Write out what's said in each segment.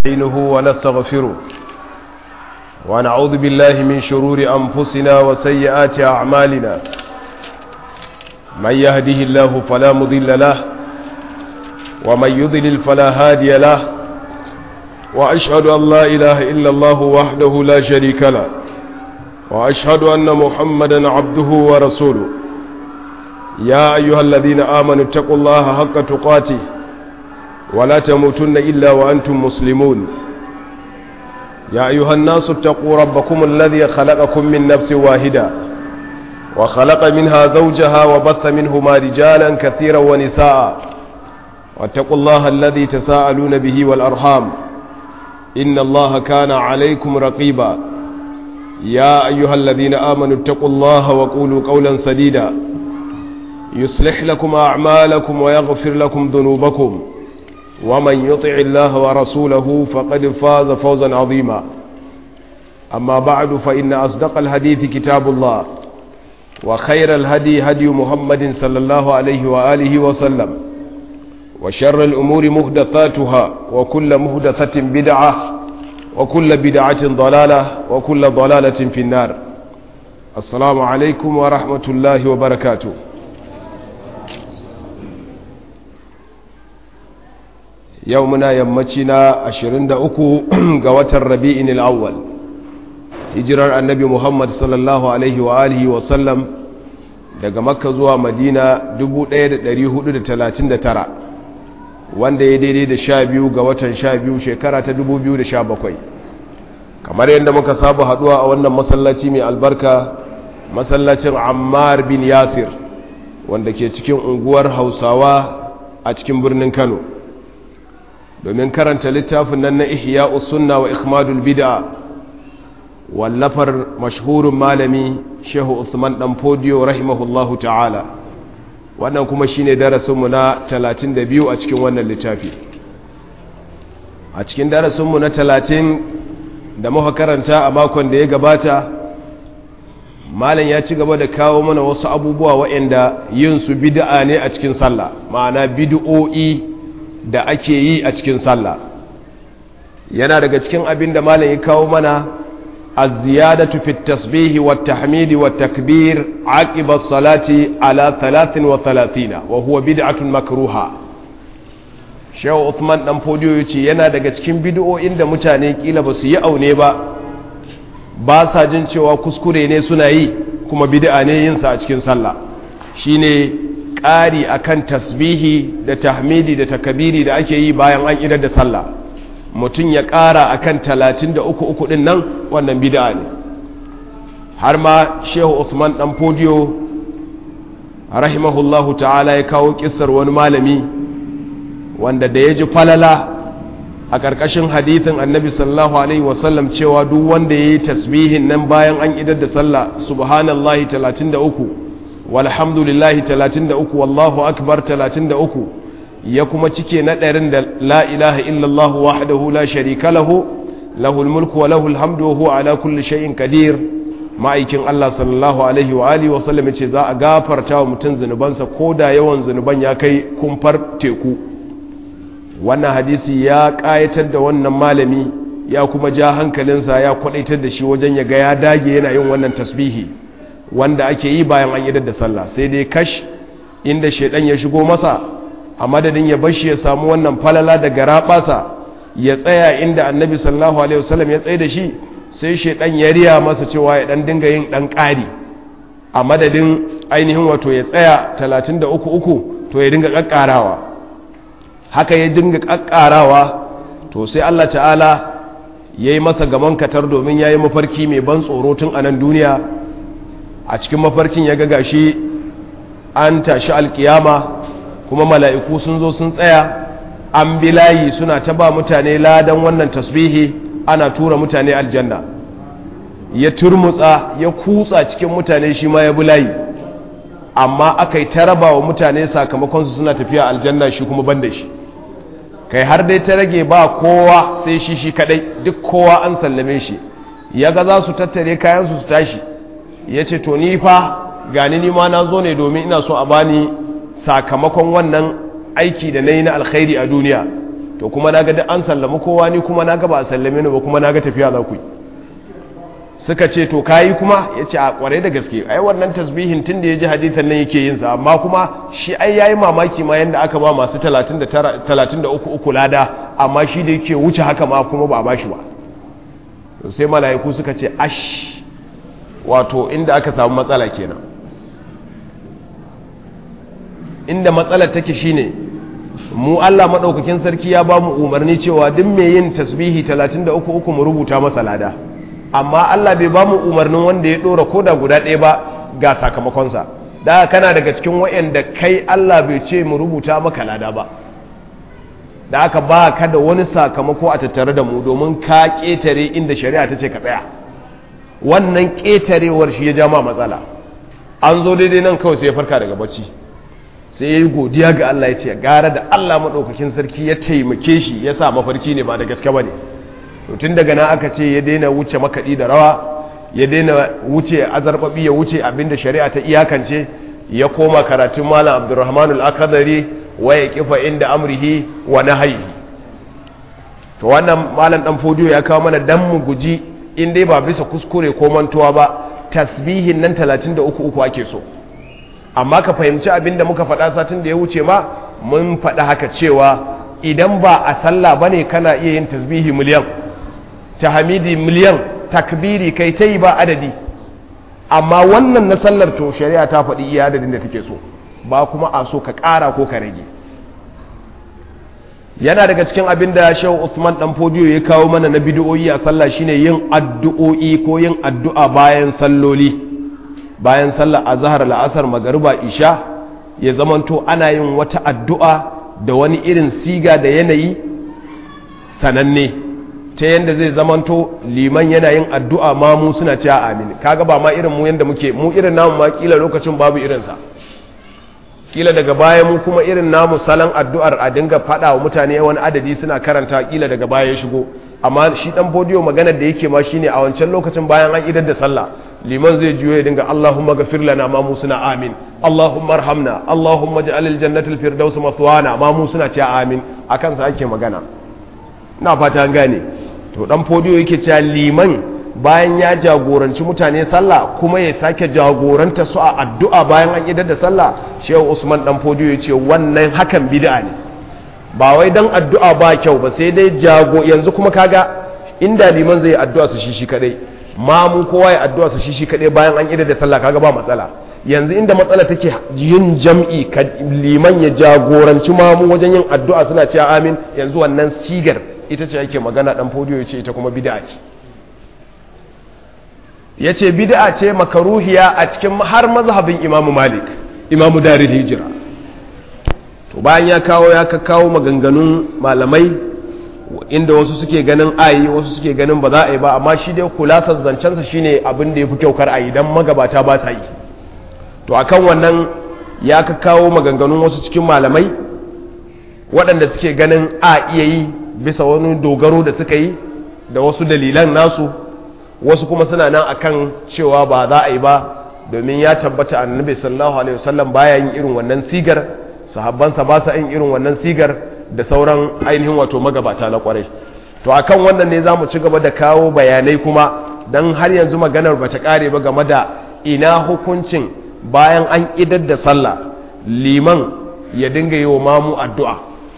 نستعينه ونستغفره ونعوذ بالله من شرور أنفسنا وسيئات أعمالنا من يهده الله فلا مضل له ومن يضلل فلا هادي له وأشهد أن لا إله إلا الله وحده لا شريك له وأشهد أن محمدا عبده ورسوله يا أيها الذين آمنوا اتقوا الله حق تقاته ولا تموتن إلا وأنتم مسلمون يا أيها الناس اتقوا ربكم الذي خلقكم من نفس واحدة وخلق منها زوجها وبث منهما رجالا كثيرا ونساء واتقوا الله الذي تساءلون به والأرحام إن الله كان عليكم رقيبا يا أيها الذين آمنوا اتقوا الله وقولوا قولا سديدا يصلح لكم أعمالكم ويغفر لكم ذنوبكم ومن يطع الله ورسوله فقد فاز فوزا عظيما أما بعد فإن أصدق الحديث كتاب الله وخير الهدي هدي محمد صلى الله عليه وآله وسلم وشر الأمور مهدثاتها وكل مهدثة بدعة وكل بدعة ضلالة وكل ضلالة في النار السلام عليكم ورحمة الله وبركاته yau muna yammaci na 23 ga watan rabi'in al'awwal hijirar annabi muhammad sallallahu alaihi wa alihi wa sallam daga makka zuwa madina 1439 wanda ya daidai da sha biyu ga watan sha biyu shekara ta 2017 kamar yadda muka saba haduwa a wannan masallaci mai albarka masallacin ammar bin yasir wanda ke cikin unguwar hausawa a cikin birnin kano domin karanta littafin nan na ihya sunna wa ikhmadul bid'a wallafar mashhurin malami shehu usman dan fodiyo rahimahullahu ta'ala wannan kuma shine darasinmu na 32 a cikin wannan littafi a cikin darasinmu na 30 da muka karanta a makon da ya gabata malam ya ci gaba da kawo mana wasu abubuwa waɗanda yin su bid'a ne a cikin sallah ma'ana bid'o'i da ake yi a cikin sallah yana daga cikin abin da malam ya kawo mana az-ziyadatu fi at-tasbih wa at-tahmid wa at-takbir aqiba as-salati ala 33 wa huwa bid'atun makruha Shehu Uthman dan Fodiyo yace yana daga cikin bid'o'in da mutane kila ba su yi aune ba ba sa jin cewa kuskure ne suna yi kuma bid'a ne yin sa a cikin sallah shine ƙari akan tasbihi da tahmidi da takabiri da ake yi bayan an idar da sallah mutum ya ƙara akan talatin da uku uku ɗin nan wannan bid'a ne har ma shehu Uthman ɗan fodiyo rahimahullahu ta'ala ya kawo ƙisar wani malami wanda da ya ji falala a ƙarƙashin hadithin annabi sallallahu alaihi wasallam cewa duk wanda ya yi tasbihin nan bayan an idar da sallah subhanallahi talatin da uku walhamdulillahi 33 wallahu akbar 33 ya kuma cike na ɗarin da la ilaha illallah wahdahu la sharika lahu lahul mulku wa lahul hamdu wa huwa ala kulli shay'in qadir ma'aikin Allah sallallahu alaihi wa alihi wa sallam yace za a gafarta wa mutum zunubansa koda yawan zunuban ya kai kumfar teku wannan hadisi ya kayatar da wannan malami ya kuma ja hankalinsa ya kwadaitar da shi wajen ya ga ya dage yana yin wannan tasbihi wanda ake yi bayan an idar da sallah sai dai kash inda shaidan ya shigo masa a madadin ya bashi ya samu wannan falala da garabasa ya tsaya inda annabi sallallahu alaihi wasallam ya tsaye da shi sai shaidan ya riya masa cewa ya dan dinga yin dan ƙari a madadin ainihin wato ya tsaya 33 uku to ya dinga kakkarawa haka ya dinga kakkarawa to sai Allah ta'ala yayi masa gaman katar domin yayi mafarki mai ban tsoro tun a nan duniya a cikin mafarkin ya ga shi an tashi alkiyama kuma mala'iku sun zo sun tsaya an bi layi suna ta ba mutane ladan wannan tasbihi ana tura mutane aljanna ya turmutsa ya kutsa cikin mutane shi ma ya bi layi amma aka yi ta raba wa mutane sakamakonsu suna tafiya aljanna shi kuma ban da shi kai har dai ta rage ba kowa sai shi shi kadai duk kowa an sallame shi ya ga za su tattare kayansu su tashi ya ce to ni fa gani ni ma na zo ne domin ina so a bani sakamakon wannan aiki da na yi na alkhairi a duniya to kuma na ga duk an sallami kowa ni kuma na ga ba a sallame ni ba kuma na ga tafiya za ku yi suka ce to kayi kuma ya ce a kwarai da gaske ai wannan tasbihin tun da ya ji hadithan nan yake yin sa amma kuma shi ai yayi mamaki ma yanda aka ba masu 33 uku lada amma shi da yake wuce haka ma kuma ba a bashi ba to sai mala'iku suka ce ash wato inda aka samu matsala kenan inda matsalar take shine mu Allah madaukakin sarki ya ba mu umarni cewa duk mai yin tasbihi 33 uku mu rubuta masa lada amma Allah bai ba mu umarnin wanda ya dora koda guda ɗaya ba ga sakamakonsa da kana daga cikin wayanda kai Allah bai ce mu rubuta maka lada ba da aka ba ka da wani sakamako a tattare da mu domin ka ƙetare inda shari'a ta ce ka tsaya wannan ƙetarewar shi ya ja ma matsala an zo daidai nan kawai sai ya farka daga bacci sai ya yi godiya ga Allah ya ce gara da Allah maɗaukakin sarki ya taimake shi ya sa mafarki ne ba da gaske ba ne tun daga nan aka ce ya daina wuce makaɗi da rawa ya daina wuce azarbaɓi ya wuce abinda shari'a ta iyakance ya koma karatun malam abdurrahman al-akadari waya kifa inda amrihi wa nahyi to wannan malam dan fodiyo ya kawo mana dan mu guji in dai ba bisa kuskure ko mantuwa ba tasbihin nan 33 uku ake so amma ka fahimci abinda muka faɗa satin da ya wuce ma mun faɗa haka cewa idan ba a sallah bane kana iya yin tasbihi miliyan tahmidi miliyan takbiri kai ta yi ba adadi amma wannan na sallar to shari'a ta faɗi iya adadin da take so ba kuma a so ka ƙara ko ka rage yana daga cikin abin da shehu usman dan fodiyo ya kawo mana na bidiyoyi a sallah shine yin addu'o'i ko yin addu'a bayan salloli bayan sallar azhar la'asar magariba isha ya zamanto ana yin wata addu'a da wani irin siga da yanayi sananne ta yadda zai zamanto liman yana yin addu'a ma mu suna cewa amin kaga ba ma irin mu yadda muke mu irin namu ma kila lokacin babu irinsa kila daga baya mu kuma irin namu salon addu'ar a dinga faɗa wa mutane wani adadi suna karanta kila daga baya ya shigo amma shi dan bodiyo maganar da yake ma shine a wancan lokacin bayan an idar da sallah liman zai juyo ya dinga Allahumma ghafir lana ma mu suna amin Allahumma arhamna Allahumma ja'al al-jannata al-firdaus mathwana ma mu suna cewa amin akan sa ake magana ina fata an gane to dan fodiyo yake cewa liman bayan ya jagoranci mutane sallah kuma ya sake jagoranta su a addu'a bayan an idar da sallah shehu usman dan fodiyo ya ce wannan hakan bid'a ne ba wai dan addu'a ba kyau ba sai dai jago yanzu kuma kaga inda liman zai addu'a su shi shi kadai mamu kowa ya addu'a su shi shi kadai bayan an idar da sallah kaga ba matsala yanzu inda matsala take yin jam'i liman ya jagoranci mamu wajen yin addu'a suna cewa amin yanzu wannan sigar ita ce ake magana dan fodiyo ya ce ita kuma bid'a ce ya ce bid'a ce makaruhiya a cikin har mazhabin imamu malik imamu daril hijira to bayan ya kawo ya kawo maganganun malamai inda wasu suke ganin ayi wasu suke ganin ba za a yi ba amma shi dai kulasar zancensa shine abin da ya fi kyau kar a yi don magabata ba sa yi to akan wannan ya kawo maganganun wasu cikin malamai waɗanda suke ganin a iya yi bisa wani dogaro da suka yi da wasu dalilan nasu wasu kuma suna nan akan cewa ba za a yi ba domin ya tabbata annabi sallallahu alaihi wasallam baya yin irin wannan sigar sahabbansa ba sa yin irin wannan sigar da sauran ainihin wato magabata na kwarai to akan wannan ne zamu ci gaba da kawo bayanai kuma dan har yanzu maganar bata kare ba game da ina hukuncin bayan an idar da sallah liman ya dinga yi wa mamu addu'a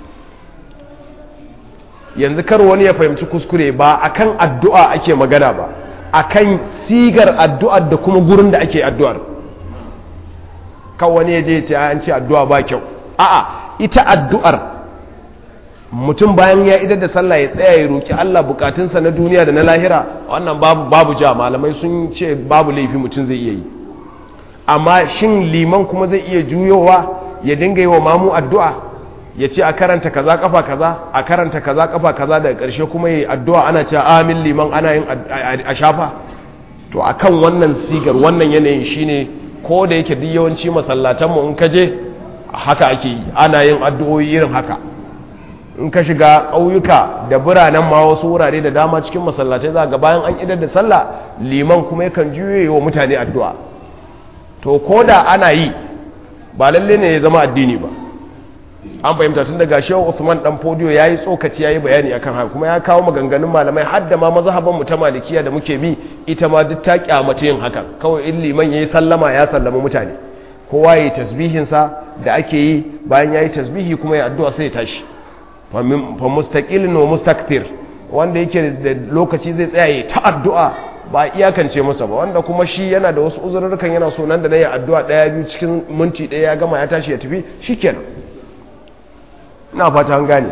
yanzu kar wani ya fahimci kuskure ba akan addu'a ake magana ba akan sigar addu'ar da kuma gurin da ake addu'ar kan wani ya je ya ce an ce addu'a ba kyau a'a ita addu'ar mutum bayan ya idar da sallah ya tsaya ya roki Allah bukatunsa na duniya da na lahira wannan babu babu ja malamai sun ce babu laifi mutum zai iya yi amma shin liman kuma zai iya juyowa ya dinga yi wa mamu addu'a ya ce a karanta kaza kafa kaza a karanta kaza kafa kaza daga ƙarshe kuma yi addu'a ana cewa amin liman ana yin a shafa to akan wannan sigar wannan yanayin shine ko da yake duk yawanci masallatan mu in ka je haka ake yi ana yin addu'o'i irin haka in ka shiga ƙauyuka da biranen ma wasu wurare da dama cikin masallatai za ga bayan an idar da sallah liman kuma yakan juye wa mutane addu'a to ko da ana yi ba lalle ne ya zama addini ba an fahimta tun daga shehu Usman dan Fodiyo yayi tsokaci yayi bayani akan haka kuma ya kawo maganganun malamai har da ma mazhaban mu ta malikiya da muke bi ita ma duk ta kyamace yin hakan kawai in liman yayi sallama ya sallama mutane kowa yayi tasbihin sa da ake yi bayan yayi tasbihi kuma ya addu'a sai ya tashi fa mustaqilun wa mustakthir wanda yake da lokaci zai tsaya ya ta addu'a ba iyakance masa ba wanda kuma shi yana da wasu uzurrukan yana so nan da nan ya addu'a daya biyu cikin minti daya ya gama ya tashi ya tafi shikenan ina fata an gane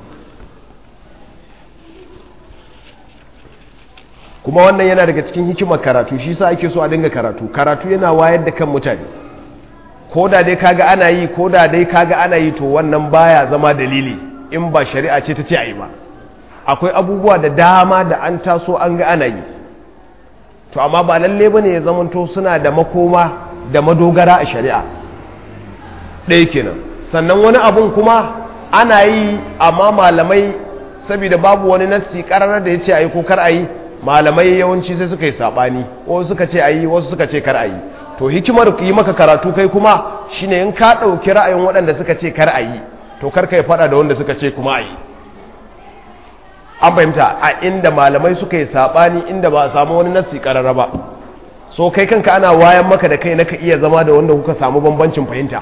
kuma wannan yana daga cikin hikimar karatu shi sa ake so a dinga karatu karatu yana wayar da kan mutane ko da dai kaga ana yi ko da dai kaga ana yi to wannan baya zama dalili in ba shari'a ce ta ce a yi ba akwai abubuwa da dama da an taso an ga ana yi to amma ba lalle bane ya zamanto suna da makoma da madogara a shari'a ɗaya kenan sannan wani abun kuma ana yi amma malamai saboda babu wani nassi ƙararar da ya ce a yi ko kar a yi malamai yawanci sai suka yi saɓani wasu suka ce a yi wasu suka ce kar a yi to hikimar yi maka karatu kai kuma shine in ka ɗauki ra'ayin waɗanda suka ce kar a yi to kar ka yi faɗa da wanda suka ce kuma a yi an fahimta a inda malamai suka yi saɓani inda ba a samu wani nassi ƙarara ba so kai kanka ana wayan maka da kai na ka iya zama da wanda kuka samu bambancin fahimta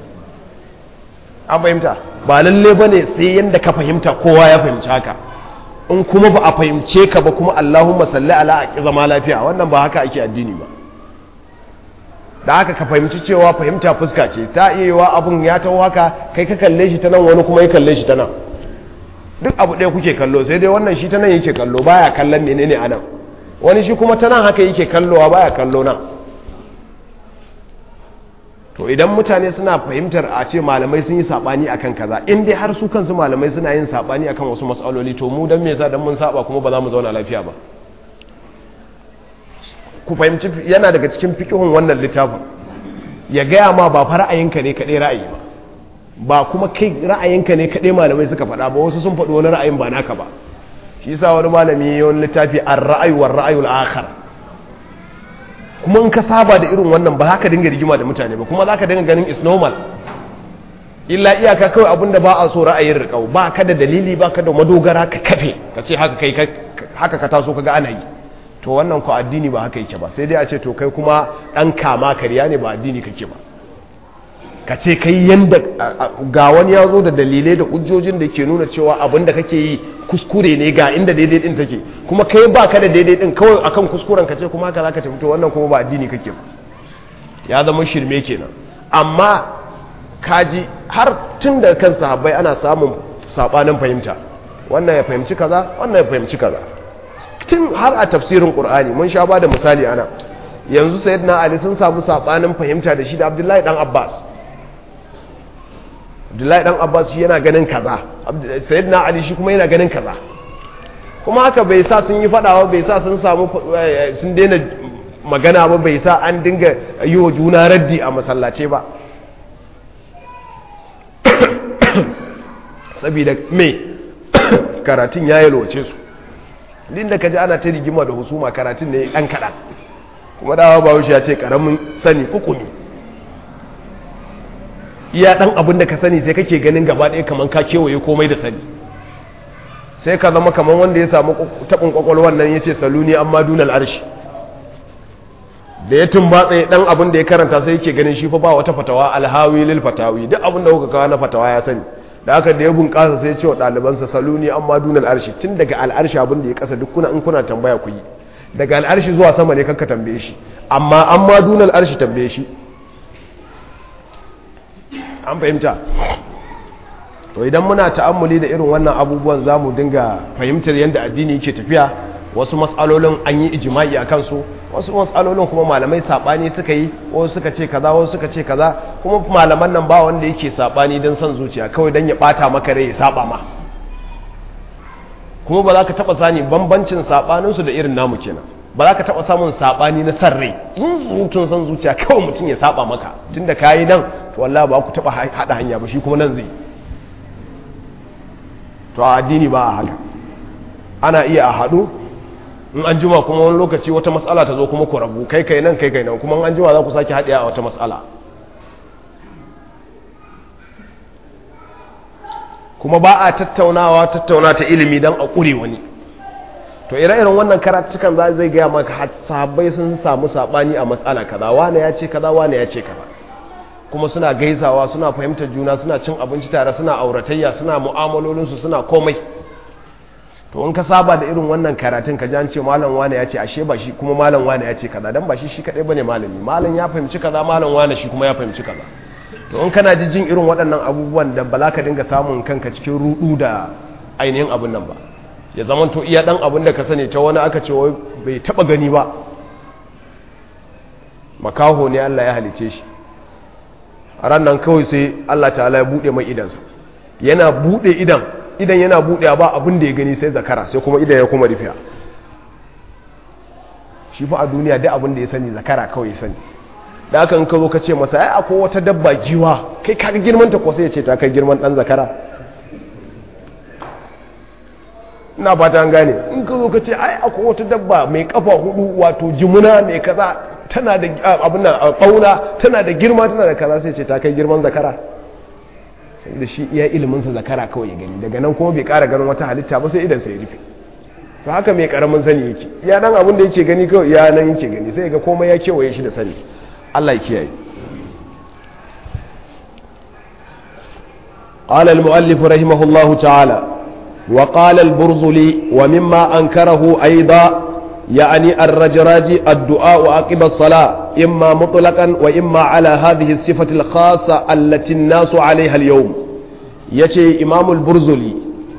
an fahimta ba lalle ba ne sai yadda ka fahimta kowa ya fahimci haka in kuma ba a fahimce ka ba kuma allahumma salli ala a zama lafiya wannan ba haka ake addini ba da haka ka fahimci cewa fahimta fuska ce ta iya yiwa abun ya taho haka kai ka kalle shi ta nan wani kuma ya kalle shi ta nan duk abu ɗaya kuke kallo sai dai wannan shi ta nan yake kallo baya kallon menene a nan wani shi kuma ta nan haka yake kallowa baya kallo nan to idan mutane suna fahimtar a ce malamai sun yi sabani akan kaza in dai har su kansu malamai suna yin sabani akan wasu matsaloli to mu dan me yasa dan mun saba kuma ba za mu zauna lafiya ba ku fahimci yana daga cikin fikihun wannan littafin ya gaya ma ba fa ra'ayinka ne kaɗai ra'ayi ba ba kuma kai ra'ayinka ne kaɗai malamai suka faɗa ba wasu sun faɗi wani ra'ayin ba naka ba shi yasa wani malami ya wani littafi ar ra'ayu war ra'ayul akhar kuma in ka saba da irin wannan ba haka dinga rigima da mutane ba kuma zaka dinga ganin is normal illa iyaka kawai abinda ba a so ra'ayin riƙau ba ka da dalili ba ka da madogara ka kafe ka ce haka kai haka ka taso kaga ana yi to wannan ku addini ba haka yake ba sai dai a ce to kai kuma dan kama kariya ne ba addini kake ba ka ce kai yanda ga wani ya zo da dalilai da hujjojin da ke nuna cewa abin da kake yi kuskure ne ga inda daidai din take kuma kai ba ka da daidai din kawai akan kuskuren ka ce kuma haka zaka tafi to wannan kuma ba addini kake ba ya zama shirme kenan amma kaji har tun da kan sahabbai ana samun sabanin fahimta wannan ya fahimci kaza wannan ya fahimci kaza tun har a tafsirin qur'ani mun sha ba da misali ana yanzu sayyidina ali sun samu sabanin fahimta da shi da abdullahi dan abbas abdullahi dan abbas shi yana ganin kaza sayyidina ali shi kuma yana ganin kaza kuma haka bai sa sun yi fadawa bai sa sun samu sun daina magana ba bai sa an dinga yi wa juna raddi a masallace ba saboda me karatun ya yalwace su din da kaji ana ta rigima da husuma karatun ne dan kaɗan kuma dawa ba ya ce karamin sani kukumi iya dan abin da ka sani sai kake ganin gaba ɗaya kamar ka kewaye komai da sani sai ka zama kamar wanda ya samu taɓin ƙwaƙwalwan nan ya ce saluni amma dunal arshi da ya tumbatsa dan abin da ya karanta sai yake ganin shi fa ba wata fatawa alhawi lil fatawi duk abin da kuka kawo na fatawa ya sani da haka da ya bunƙasa sai ya ce wa ɗalibansa saluni amma dunal arshi tun daga al'arshi abin da ya kasa duk kuna in kuna tambaya ku yi daga al'arshi zuwa sama ne kanka tambaye shi amma amma dunal arshi tambaye shi an fahimta to idan muna ta'ammuli da irin wannan abubuwan za mu dinga fahimtar yadda addini yake tafiya wasu matsalolin an yi ijima'i a kansu wasu matsalolin kuma malamai saɓani suka yi wasu suka ce kaza wasu suka ce kaza kuma malaman nan ba wanda yake saɓani don son zuciya kawai don ya ɓata maka rai ya saɓa ma kuma ba za ka taɓa sani bambancin saɓaninsu da irin namu kenan ba za ka taɓa samun saɓani na san rai zuzutun son zuciya kawai mutum ya saɓa maka tun da ka yi nan to wallah ba ku taɓa haɗa hanya ba shi kuma nan zai to a addini ba a haka ana iya a haɗu in an jima kuma wani lokaci wata matsala ta zo kuma ku rabu kai kai nan kai kai nan kuma an jima za ku sake haɗiya a wata matsala kuma ba a tattaunawa tattauna ta ilimi don a ƙure wani to ire-iren wannan karatukan za zai gaya maka sahabbai sun samu saɓani a matsala kaza wane ya ce kaza wane ya ce kaza kuma suna gaisawa suna fahimtar juna suna cin abinci tare suna auratayya suna mu'amalolinsu suna komai to in ka saba da irin wannan karatun ka ji an ce malam wane ya ce ashe ba shi kuma malam wane ya ce kaza dan ba shi shi kadai bane malami malam ya fahimci kaza malam wane shi kuma ya fahimci kaza to in kana ji jin irin waɗannan abubuwan da ba za ka dinga samun kanka cikin rudu da ainihin abun nan ba ya zama to iya dan abun da ka sani ta wani aka ce wai bai taba gani ba makaho ne Allah ya halice shi a ran nan kawai sai Allah ta'ala ya bude mai idansa yana bude idan idan yana bude ba abin da ya gani sai zakara sai kuma idan ya kuma rufiya shi fa a duniya duk abin da ya sani zakara kawai ya sani da aka in ka zo ka ce masa ai akwai wata dabba giwa kai ka girman ta ko sai ya ce ta kai girman dan zakara ina fata an gane in ka zo ka ce ai akwai wata dabba mai kafa hudu wato jimuna mai kaza tana da abin nan fauna tana da girma tana da kaza sai ce ta kai girman zakara sai da shi iya ilimin sa zakara kawai ya gani daga nan kuma bai kara ganin wata halitta ba sai idan sai rufe to haka mai karamin sani yake ya dan abin da yake gani kawai ya nan yake gani sai ga komai ya kewaye shi da sani Allah ya kiyaye قال المؤلف رحمه الله تعالى وقال البرزلي ومما أنكره أيضا يعني الرجراج الدعاء عقب الصلاة إما مطلقا وإما على هذه الصفة الخاصة التي الناس عليها اليوم يتي إمام البرزلي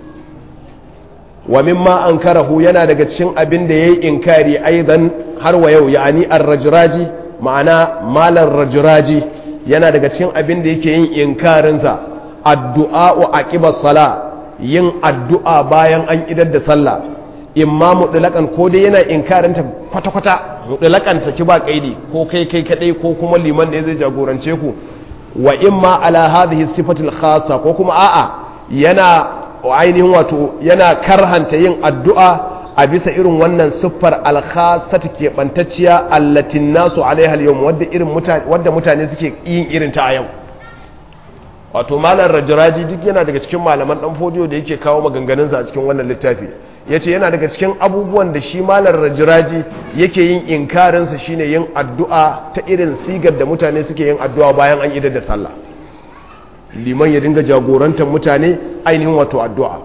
ومما أنكره ينا دقتشن أبن دي إنكاري أيضا هروا يو يعني الرجراج معنى مال الرجراج ينا دقتشن أبن دي كي إنكارنسا الدعاء عقب الصلاة yin addu'a bayan an idar da sallah imma mutlaƙan ko dai yana inkarinta kwata-kwata mutlaƙan saki ba kaidi ko kai kai kadai ko kuma liman da zai jagorance ku wa imma ala hadhihi sifatil khassa ko kuma a'a yana ainihin wato yana karhanta yin addu'a a bisa irin wannan siffar alkhasata ke bantacciya allatin nasu alaiha al wadda irin mutane wadda mutane suke yin irin ta a yau wato malar rajiraji duk yana daga cikin malaman dan fodiyo da yake kawo maganganunsa a cikin wannan littafi ya ce yana daga cikin abubuwan da shi malar rajiraji yake yin inkarinsa shine yin addu'a ta irin sigar da mutane suke yin addu'a bayan an idar da sallah liman ya dinga jagorantar mutane ainihin wato addu'a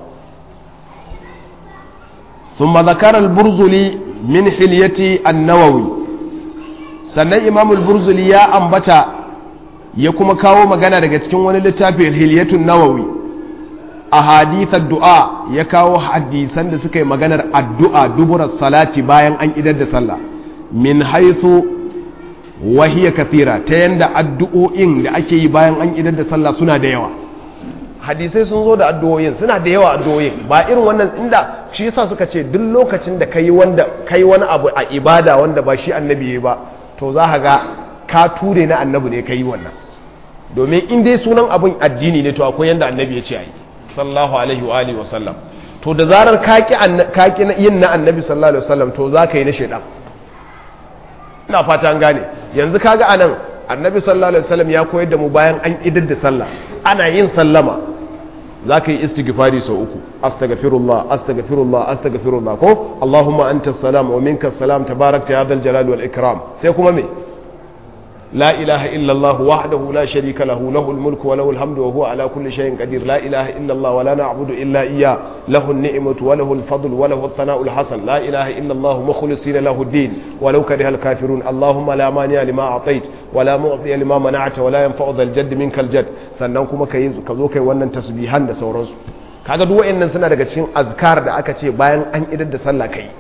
ثم ذكر البرزلي من حلية النووي sannan imamul burzuli ya ambata ya kuma kawo magana daga cikin wani littafin hiliyatun nawawi a hadithar du'a ya kawo hadisan da suka yi maganar addu'a duburar salati bayan an idar da sallah min haithu wahiya kathira ta yanda addu'o'in da ake yi bayan an idar da sallah suna da yawa hadisai sun zo da addu'o'in suna da yawa addu'o'in ba irin wannan inda shi yasa suka ce duk lokacin da kai wanda kai wani abu a ibada wanda ba shi annabi ya ba to za ka ga ka ture na annabi ne ka yi wannan domin in dai sunan abin addini ne to akwai yanda annabi ya ce a yi sallallahu alaihi wa alihi wasallam to da zarar ka ki yin na annabi sallallahu alaihi wasallam to za ka yi na shaidan ina fata an gane yanzu kaga anan annabi sallallahu alaihi wasallam ya koyar da mu bayan an idar da sallah ana yin sallama za ka yi istighfari sau uku astaghfirullah astaghfirullah astaghfirullah ko allahumma anta salam wa minka salam tabarakta ya dal jalal wal ikram sai kuma me la ilaha illa allah wahdahu la sharika lahu lahul mulku wa lahul hamdu wa huwa ala kulli shay'in qadir la ilaha illa allah wa la na'budu illa iyyah lahu an-ni'matu wa lahu al-fadlu wa lahu ath-thana'u al-hasan la ilaha illa allah mukhlisina lahu ad-din wa law kariha al-kafirun allahumma la mani'a lima a'tayt wa la mu'tiya lima mana'ta wa la yanfa'u dhal jadd minkal jadd sannan kuma kai ka zo kai wannan tasbihan da sauransu kaga duk wayannan suna daga cikin azkar da aka ce bayan an idar da sallah kai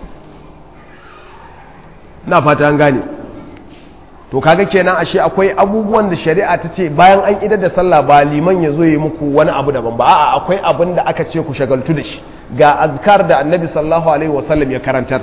na fata an gane to kaga kenan ashe akwai abubuwan da shari'a ta ce bayan an idar da sallah ba liman ya zo yi muku wani abu daban ba a'a akwai abin da aka ce ku shagaltu da shi ga azkar da annabi sallallahu alaihi wasallam ya karantar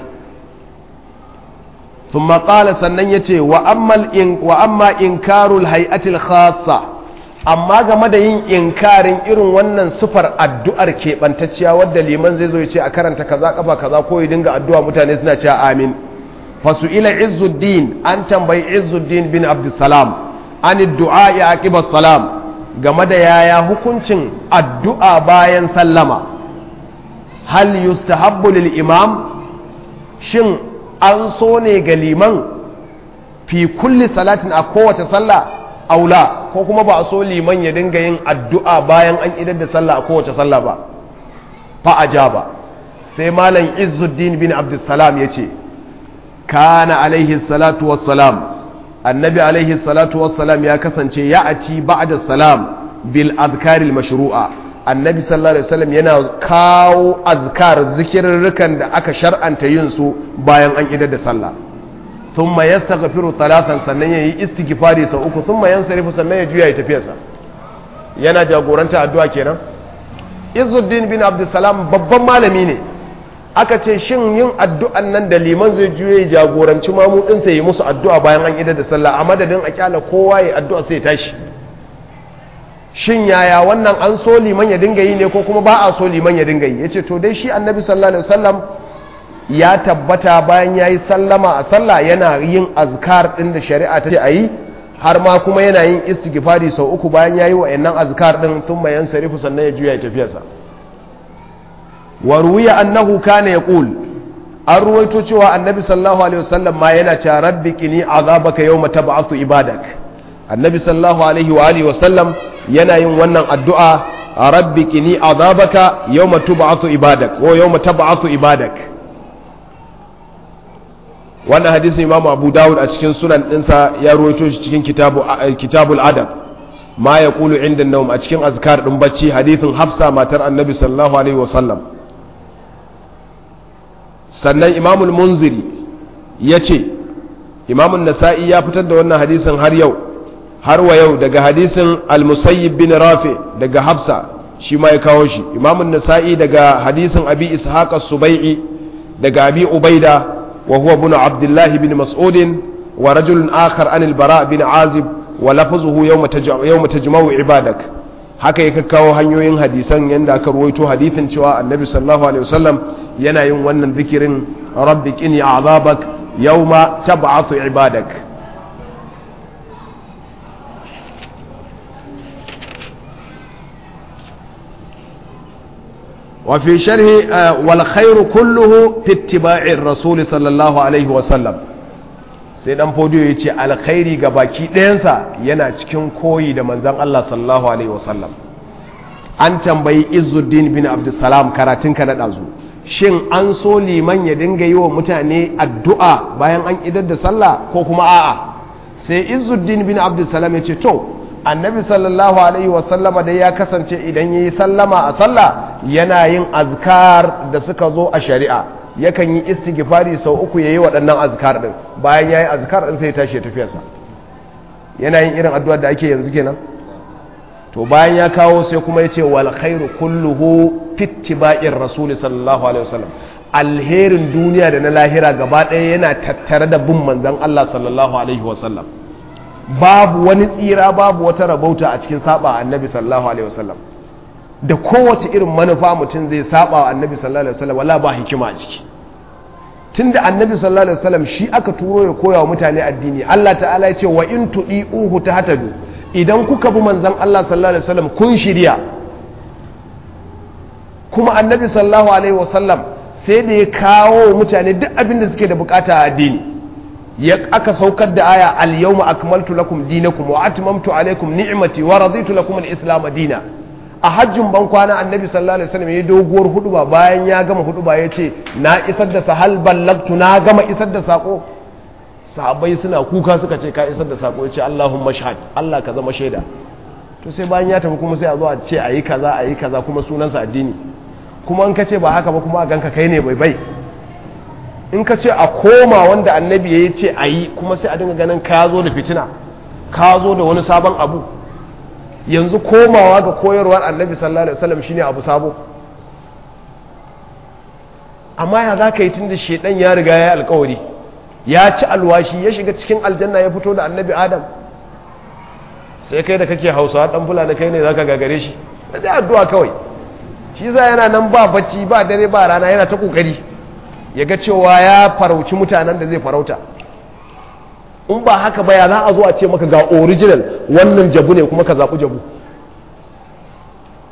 ثم قال sannan yace wa ammal in wa amma inkarul hay'atil khassa amma game da yin inkarin irin wannan sufar addu'ar keɓantacciya wadda liman zai zo ya ce a karanta kaza kafa kaza ko ya dinga addu'a mutane suna cewa amin fasu'ila izzuddin an tambayi izzuddin bin abdussalam an du'a ya aqiba salam game da yaya hukuncin addu'a bayan sallama hal yustahabbu lil imam shin an so ne ga liman fi kulli salatin a kowace sallah aula ko kuma ba a so liman ya dinga yin addu'a bayan an idar da sallah a kowace sallah ba fa ajaba sai malam izzuddin bin abdussalam ya ce kana alaihi salatu wassalam annabi alaihi salatu wassalam ya kasance ya aci ba'da salam bil azkaril mashru'a annabi sallallahu alaihi wasallam yana kawo azkar zikirrukan da aka shar'anta yin su bayan an idar da sallah thumma yastaghfiru talatan sannan yayi istighfari sau uku thumma yansarifu sannan ya juya ya tafiyarsa yana jagoranta addu'a kenan Izzuddin bin Abdulsalam babban malami ne aka ce shin yin addu'an nan da liman zai juye jagoranci mamudinsa yi musu addu'a bayan an idar da sallah a madadin a kyala kowa ya addu'a sai tashi shin yaya wannan an so liman ya dinga yi ne ko kuma ba a so liman ya dinga yi ya ce to dai shi annabi sallallahu alaihi wasallam ya tabbata bayan ya yi sallama a sallah yana yin azkar ɗin da shari'a ta ce a yi har ma kuma yana yin istighfari sau uku bayan ya yi wa'annan azkar ɗin sun bayan sarifu sannan ya juya ya tafiyarsa wa ruwiya annahu kana yaqul an ruwaito cewa annabi sallallahu alaihi wasallam ma yana cewa rabbi qini azabaka yawma tab'athu ibadak annabi sallallahu alaihi wa alihi wasallam yana yin wannan addu'a rabbi qini azabaka yawma tub'athu ibadak ko yawma tab'athu ibadak wannan hadisin imam abu dawud a cikin sunan ɗinsa ya ruwaito shi cikin kitabul adab ma ya kulu inda naum a cikin azkar ɗin bacci hadithin hafsa matar annabi sallallahu alaihi wasallam sannan imamul munziri ya ce imamun nasa'i ya fitar da wannan hadisin har yau har wa yau daga hadisin al-musayyib bin rafi daga hafsa shi ma ya kawo shi imamun nasa'i daga hadisin abi ishaq as-subai'i daga abi ubaida وهو ابن عبد الله بن مسعود ورجل آخر عن البراء بن عازب ولفظه يوم يوم تجمع عبادك haka ya kawo hanyoyin hadisan yadda aka ruwaito hadithin cewa annabi sallallahu alaihi wasallam yana yin wannan zikirin rabbi qini azabak yawma tab'athu ibadak وفي شرح والخير كله في اتباع الرسول صلى الله عليه وسلم sai dan fodiyo ya ce alkhairi ga baki ɗayansa yana cikin koyi da manzan Allah sallallahu alaihi wasallam an tambayi izuddin bin abdussalam karatun ka na ɗazu shin an so liman ya dinga yi wa mutane addu'a bayan an idar da sallah ko kuma a'a sai izuddin bin abdussalam ya ce to annabi sallallahu alaihi wasallama dai ya kasance idan ya yi sallama a sallah yana yin azkar da suka zo a shari'a yakan yi istighfari sau uku ya yi waɗannan azkar ɗin bayan ya yi azkar ɗin sai ya tashi ya tafiyarsa yana yin irin addu'ar da ake yanzu kenan to bayan ya kawo sai kuma ya ce wal khairu kulluhu fittiba'ir rasuli sallallahu alaihi wasallam alherin duniya da na lahira gaba ɗaya yana tattare da bin manzon Allah sallallahu alaihi wasallam babu wani tsira babu wata rabauta a cikin saba annabi sallallahu alaihi wasallam da kowace irin manufa mutum zai saba wa annabi sallallahu alaihi wasallam wala ba hikima a ciki tunda annabi sallallahu alaihi wasallam shi aka turo ya koya wa mutane addini Allah ta'ala ya ce wa in tudi'uhu tahtadu idan kuka bi manzon Allah sallallahu alaihi wasallam kun shirya kuma annabi sallallahu alaihi wasallam sai da ya kawo mutane duk abin da suke da bukata a addini ya aka saukar da aya al-yawma akmaltu lakum dinakum wa atmamtu alaykum ni'mati wa raditu lakum al-islam dina a hajjin ban kwana annabi sallallahu alaihi wasallam ya doguwar huduba bayan ya gama huduba ya ce na isar da sahal ballagtu na gama isar da sako sahabbai suna kuka suka ce ka isar da sako ya ce Allahumma shahad Allah ka zama shaida to sai bayan ya tafi kuma sai a zo a ce ayi kaza ayi kaza kuma sunansa addini kuma in ka ce ba haka ba kuma a ganka kai ne bai bai in ka ce a koma wanda annabi ya ce a yi kuma sai a dinga ganin ka zo da fitina ka zo da wani sabon abu yanzu komawa ga koyarwar annabi sallallahu alaihi wasallam shine abu sabo amma ya za ka yi tun da shedan ya riga ya alkawari ya ci alwashi ya shiga cikin aljanna ya fito da annabi adam sai kai da kake hausawa dan fulani kai ne zaka gagare shi da addu'a kawai shi za yana nan ba bacci ba dare ba rana yana ta kokari ya ga cewa ya farauci mutanen da zai farauta in ba haka ba ya za a zo a ce maka ga original wannan jabu ne kuma ka zaɓi jabu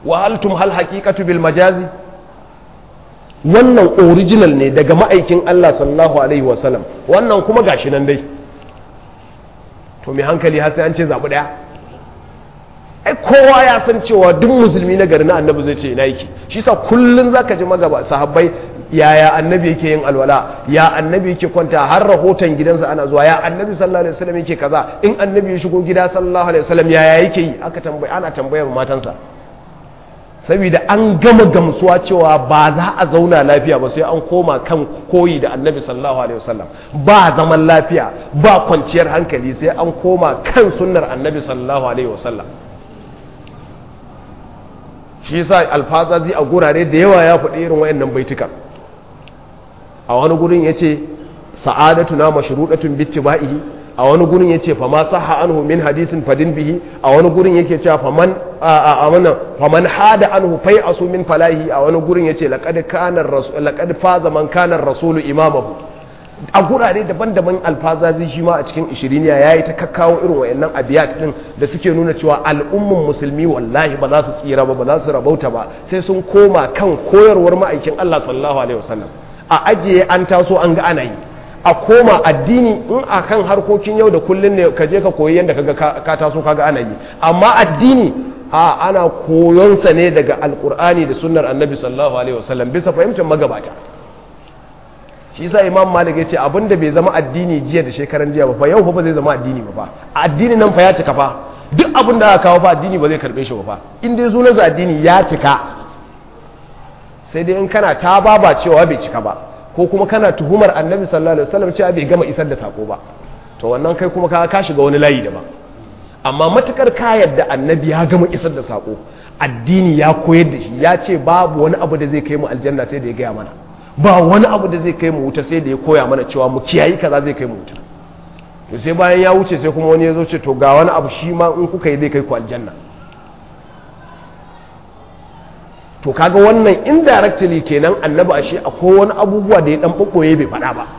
wa haltum hal haqiqatu bil majazi wannan original ne daga ma'aikin Allah sallallahu alaihi wasallam wannan kuma gashi nan dai to mai hankali har sai an ce zabi daya ai kowa ya san cewa duk musulmi na gari na annabi zai ce ina yake shi sa kullun zaka ji magaba sahabbai yaya annabi yake yin alwala ya annabi yake kwanta har rahoton gidansa ana zuwa ya annabi sallallahu alaihi wasallam yake kaza in annabi ya shigo gida sallallahu alaihi wasallam yaya yake yi aka tambaye ana tambayar matansa saboda an gama gamsuwa cewa ba za a zauna lafiya ba sai an koma kan koyi da annabi sallallahu alaihi wasallam ba zaman lafiya ba kwanciyar hankali sai an koma kan sunnar annabi sallallahu alaihi wasallam shi yasa alfazazi a gurare da yawa ya faɗi irin wayannan baitukan a wani gurin yace sa'adatuna mashrudatun bittiba'ihi a wani gurin yace fa ma sahha anhu min hadisin fadin bihi a wani gurin yake cewa faman a wannan faman hada anhu fai asu min falahi a wani gurin yace laqad kana rasul laqad faza man kana rasulu imamahu a gurare daban-daban alfazazi shi ma a cikin ishiriniya yayi ta kakkawo irin wayannan abiyat din da suke nuna cewa al'umman musulmi wallahi ba za su tsira ba ba za su rabauta ba sai sun koma kan koyarwar ma'aikin Allah sallallahu alaihi wasallam a ajiye an taso an ga ana yi a koma addini in a kan harkokin yau da kullun ne ka je ka koyi yadda kaga ka taso kaga ana yi amma addini a ana koyonsa ne daga alkur'ani da sunnar annabi sallallahu alaihi wasallam bisa fahimtar magabata shi yasa imam malik yace abinda bai zama addini jiya da shekaran jiya ba fa yau fa ba zai zama addini ba fa addini nan fa ya cika fa duk abin da aka kawo fa addini ba zai karbe shi ba fa in dai sunan addini ya cika sai dai in kana ta baba cewa bai cika ba ko kuma kana tuhumar annabi sallallahu alaihi wasallam cewa bai gama isar da sako ba to wannan kai kuma ka ka shiga wani layi daban amma matukar ka yadda annabi ya gama isar da sako addini ya koyar da shi ya ce babu wani abu da zai kai mu aljanna sai da ya gaya mana ba wani abu da zai kai mu wuta sai da ya koya mana cewa mu kiyayi kaza zai kai mu wuta to sai bayan ya wuce sai kuma wani ya zo ce to ga wani abu shi ma in kuka yi zai kai ku aljanna to kaga wannan indirectly kenan annabi ashe akwai wani abubuwa da ya dan bubboye bai faɗa ba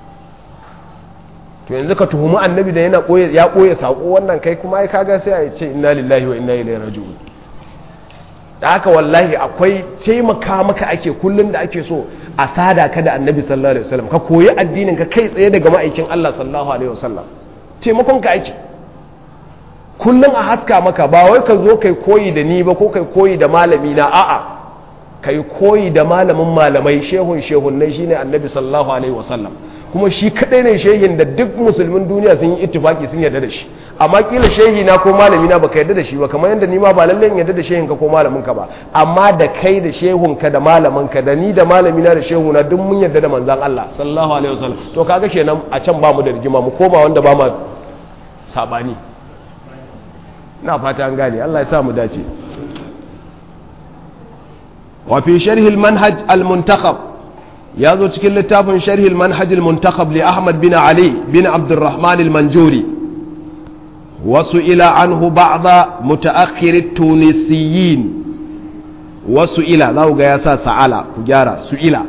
to yanzu ka tuhumi annabi da yana koye ya koye sako wannan kai kuma ai kaga sai a ce inna lillahi wa inna ilaihi raji'un da haka wallahi akwai taimaka maka ake kullun da ake so a sada ka da annabi sallallahu alaihi wasallam ka koyi addinin ka kai tsaye daga ma'aikin Allah sallallahu alaihi wasallam taimakon ka ake kullum a haska maka ba wai ka zo kai koyi da ni ba ko kai koyi da malami na a'a kai koyi da malamin malamai shehun shehunnai shine annabi sallallahu alaihi wasallam kuma shi kadai ne shehin da duk musulmin duniya sun yi ittifaki sun yarda da shi amma kila shehi na ko malami na baka yarda da shi ba kamar yadda ni ma ba lalle in yarda da shehin ka ko malamin ka ba amma da kai da shehun ka da malamin ka da ni da malami na da shehu na duk mun yarda da manzon Allah sallallahu alaihi wasallam to kaga kenan a can ba mu da rigima mu koma wanda ba ma sabani na fata an gane Allah ya sa mu dace wa fi sharh al manhaj al muntakhab ya zo cikin littafin sharh al manhaj al muntakhab li Ahmad bin Ali bin Abdurrahman al Manjuri wasu ila anhu ba'da mutaakhir at tunisiyin wasu ila za ku ga ya sa sa'ala ku gyara su ila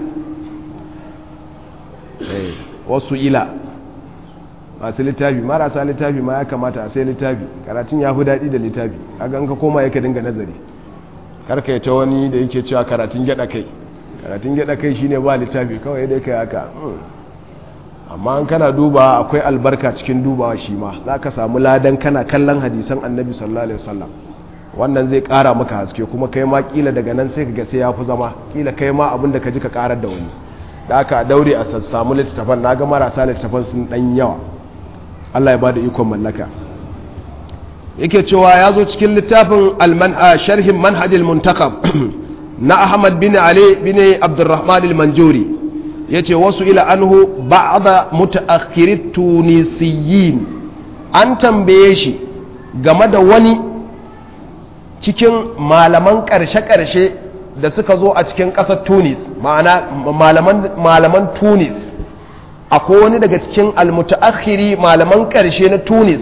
wasu ila masu littafi marasa littafi ma ya kamata a sai littafi karatun ya fi daɗi da littafi a ka koma yake dinga nazari karka ya ce wani da yake cewa karatun gyaɗa kai karatun gyaɗa kai shine ba littafi kawai dai kai haka amma an kana duba akwai albarka cikin dubawa shi ma za ka samu ladan kana kallon hadisan annabi sallallahu alaihi wasallam wannan zai ƙara maka haske kuma kai ma kila daga nan sai ka ga sai ya fi zama kila kai ma abin da ka ji ka ƙarar da wani da aka daure a samu littattafan na ga marasa littattafan sun ɗan yawa Allah ya bada ikon mallaka yake cewa ya zo cikin littafin sharhin manhajil muntakab na Ahmad bin Ali bin Abdurrahman al-Manjuri yace wasu ila anhu ba'da mutaakhirit tunisiyin an tambaye shi game da wani cikin malaman karshe-karshe da suka zo a cikin ƙasar Tunis ma'ana malaman Tunis akwai wani daga cikin almutaakhiri malaman ƙarshe na tunis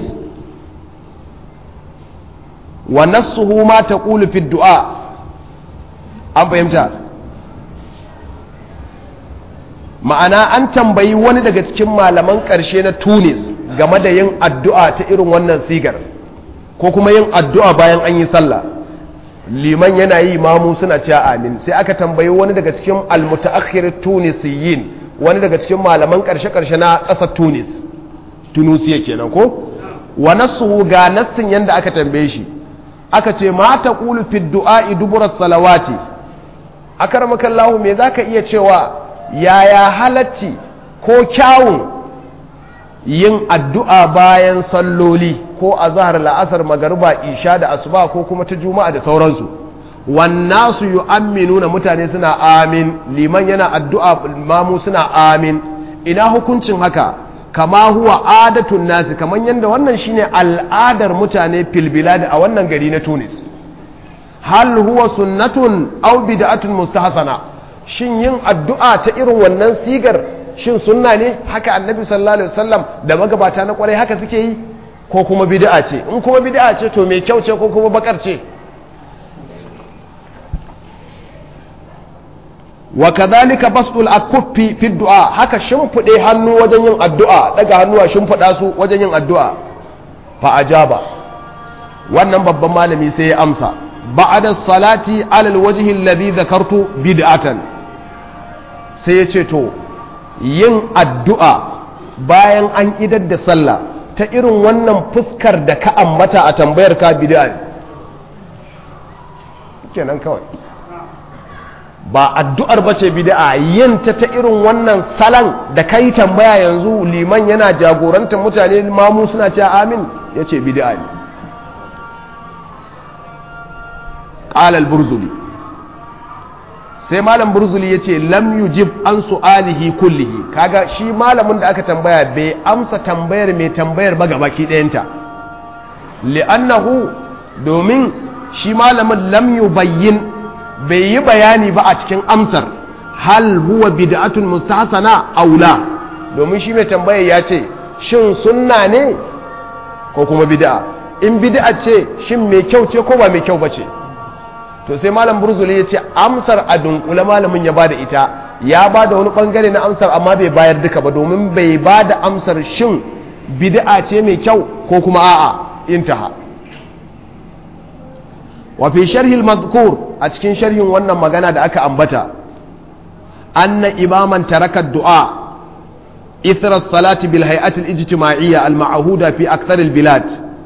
wa nassuhu ma taqulu fi du'a an fahimta ma'ana an tambayi wani daga cikin malaman ƙarshe na tunis game da yin addu'a ta irin wannan sigar ko kuma yin addu'a bayan an yi sallah liman yana yi mamu suna cewa amin sai aka tambayi wani daga cikin almutaakhir tunisiyin wani daga cikin malaman karshe-karshe na ƙasar tunis tunusiya kenan ko wa nasuhu ga nassin yanda aka tambaye shi aka ce ma taqulu fi du'a dubura salawati akaramakallahu me zaka iya cewa yaya halacci ko kyawun yin addu'a bayan salloli ko a zahar la'asar magariba isha da asuba ko kuma ta juma'a da sauransu wannan su yi aminu na mutane suna amin liman yana addu'a mamu suna amin ina hukuncin haka kama huwa adatun nasi kamar yadda wannan shine al'adar mutane filbiladi a wannan gari na tunis hal huwa sunnatun au bid'atun mustahsana shin yin addu'a ta irin wannan sigar shin sunna ne haka annabi sallallahu alaihi wasallam da magabata na kwarai haka suke yi ko kuma bid'a ce in kuma bid'a ce to mai kyau ce ko kuma bakar ce wa kadhalika basdul akuffi fi du'a haka shimfide hannu wajen yin addu'a daga hannuwa shimfida su wajen yin addu'a fa ajaba wannan babban malami sai ya amsa ba'da salati alal wajhi alladhi dhakartu bid'atan sai ya ce to yin addu'a bayan an idar da sallah ta irin wannan fuskar da ka ambata a tambayar ka bid'a ne kenan kawai ba addu'ar ba ce bid'a yin ta ta irin wannan salan da kai tambaya yanzu liman yana jagorantar mutane mamu suna cewa amin ya ce bid'a ne ƙalal burzuli sai malam burzuli ya ce lam yujib an su'alihi kullihi kaga shi malamin da aka tambaya bai amsa tambayar mai tambayar ba gabaki ɗayanta li'annahu domin shi malamin lam yubayyin bai yi bayani ba a cikin amsar hal huwa bid'atun mustahsana aw la domin shi mai tambayar ya ce shin sunna ne ko kuma bid'a in bid'a ce shin mai kyau ce ko ba mai kyau ba ce to sai malam burzuli ya ce amsar a dunkule malamin ya bada ita ya bada wani bangare na amsar amma bai bayar duka ba domin bai bada amsar shin bid'a ce mai kyau ko kuma a'a intaha wa fi sharhi al-madhkur a cikin sharhin wannan magana da aka ambata anna imaman taraka du'a ithra as-salati bil hay'ati al-ijtima'iyya al-ma'huda fi akthar al-bilad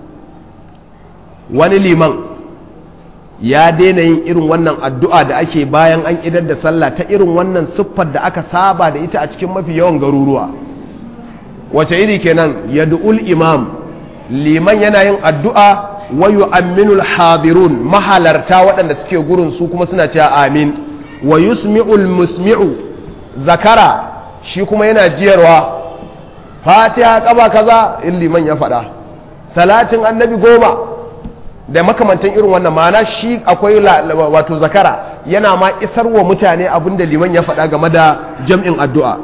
wani liman ya daina yin irin wannan addu'a da ake bayan an idar da sallah ta irin wannan siffar da aka saba da ita a cikin mafi yawan garuruwa wace iri kenan yad'ul imam liman yana yin addu'a wa yu'minul hadirun mahalarta waɗanda suke gurin su kuma suna cewa amin wa yusmi'ul musmi'u zakara shi kuma yana jiyarwa fatiha kaba kaza in liman ya faɗa salatin annabi goma da makamantan irin wannan ma'ana shi akwai wato zakara yana ma isar wa mutane abinda liman ya faɗa game da jam'in addu'a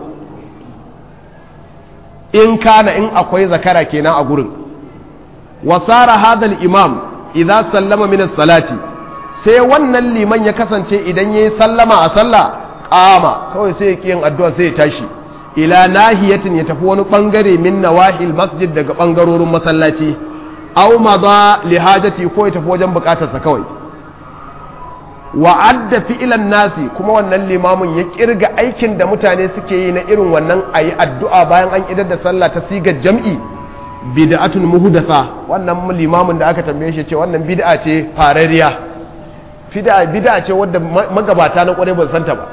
in kana in akwai zakara kenan a gurin wasara hadal imam idan sallama min salati sai wannan liman ya kasance idan yayi sallama a sallah qama kawai sai ya yin addu'a sai ya tashi ila nahiyatin ya tafi wani bangare min nawahil masjid daga bangarorin masallaci aw madha li hajati ko ya tafi wajen bukatarsa kawai wa adda fi'lan nasi kuma wannan limamin ya kirga aikin da mutane suke yi na irin wannan ayi addu'a bayan an idar da sallah ta sigar jam'i bid'atun muhdatha wannan limamin da aka tambaye shi ce wannan bid'a ce farariya bid'a bid'a ce wadda magabata na kware ba su santa ba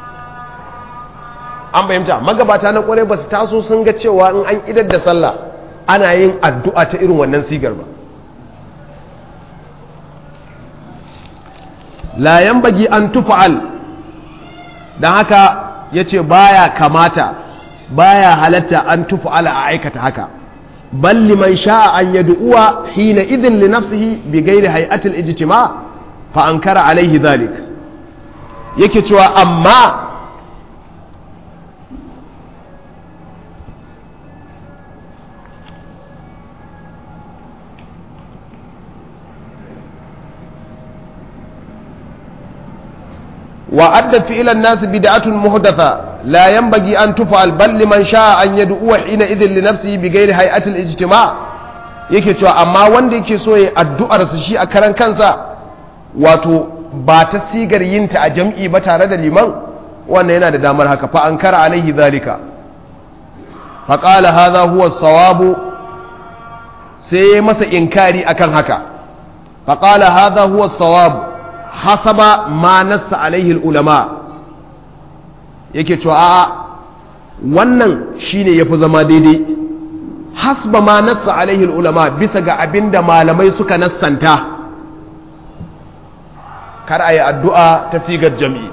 an bayyanta magabata na kware ba su taso sun ga cewa in an idar da sallah ana yin addu'a ta irin wannan sigar ba la yanbaghi an tufa'al dan haka yace baya kamata baya halatta an tufa'ala a aikata haka bal liman sha'a an yad'uwa hina idin li nafsihi bi ghairi hay'atil ijtima' fa ankara alaihi dhalik yake cewa amma وأدى فعل الناس بدعة محدثة لا ينبغي أن تفعل بل لمن شاء أن يدعو حينئذ لنفسه بغير هيئة الاجتماع yake cewa amma wanda yake so ya addu'ar su shi a karan kansa wato ba ta sigar yinta a jam'i ba tare da liman wannan yana da damar haka fa an kara alaihi zalika faƙala haza huwa sawabu sai ya masa inkari akan haka faƙala haza huwa sawabu hasaba ma nassa alaihi ulama yake cewa a'a wannan shine yafi zama daidai hasba ma nassa alaihi ulama bisa ga abinda malamai suka nassanta kar a yi addu'a ta sigar jami'i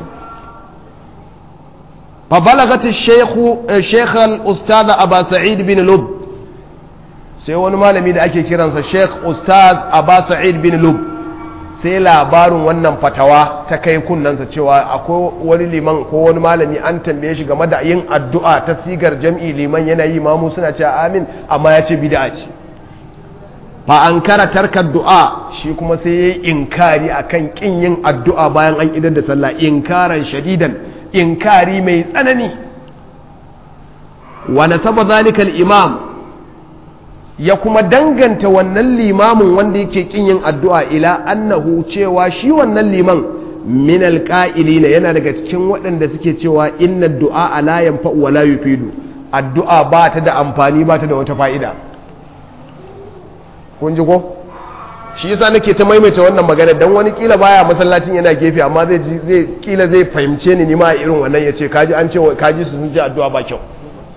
fa balagati sheikh al-ustaz aba sa'id bin lub sai wani malami da ake kiransa sheikh ustaz aba sa'id bin lub sai labarin wannan fatawa ta kai kunnansa cewa akwai wani liman ko wani malami an tambaye shi game da yin addu'a ta sigar jam'i liman yana yi mamu suna cewa amin amma ya ce bid'a ce fa an kara tarkar du'a shi kuma sai ya yi inkari akan kin yin addu'a bayan an idar da sallah inkaran shadidan inkari mai tsanani wa nasaba zalika al-imam ya kuma danganta wannan limamin wanda yake kin yin addu'a ila annahu cewa shi wannan liman min alqa'ilina yana daga cikin waɗanda suke cewa inna du'a la yanfa'u wa la yufidu addu'a ba ta da amfani ba ta da wata fa'ida kun ji ko shi yasa nake ta maimaita wannan magana dan wani kila baya masallacin yana gefe amma zai zai kila zai fahimce ni ni ma irin wannan yace kaji an ce kaji su sun ji addu'a ba kyau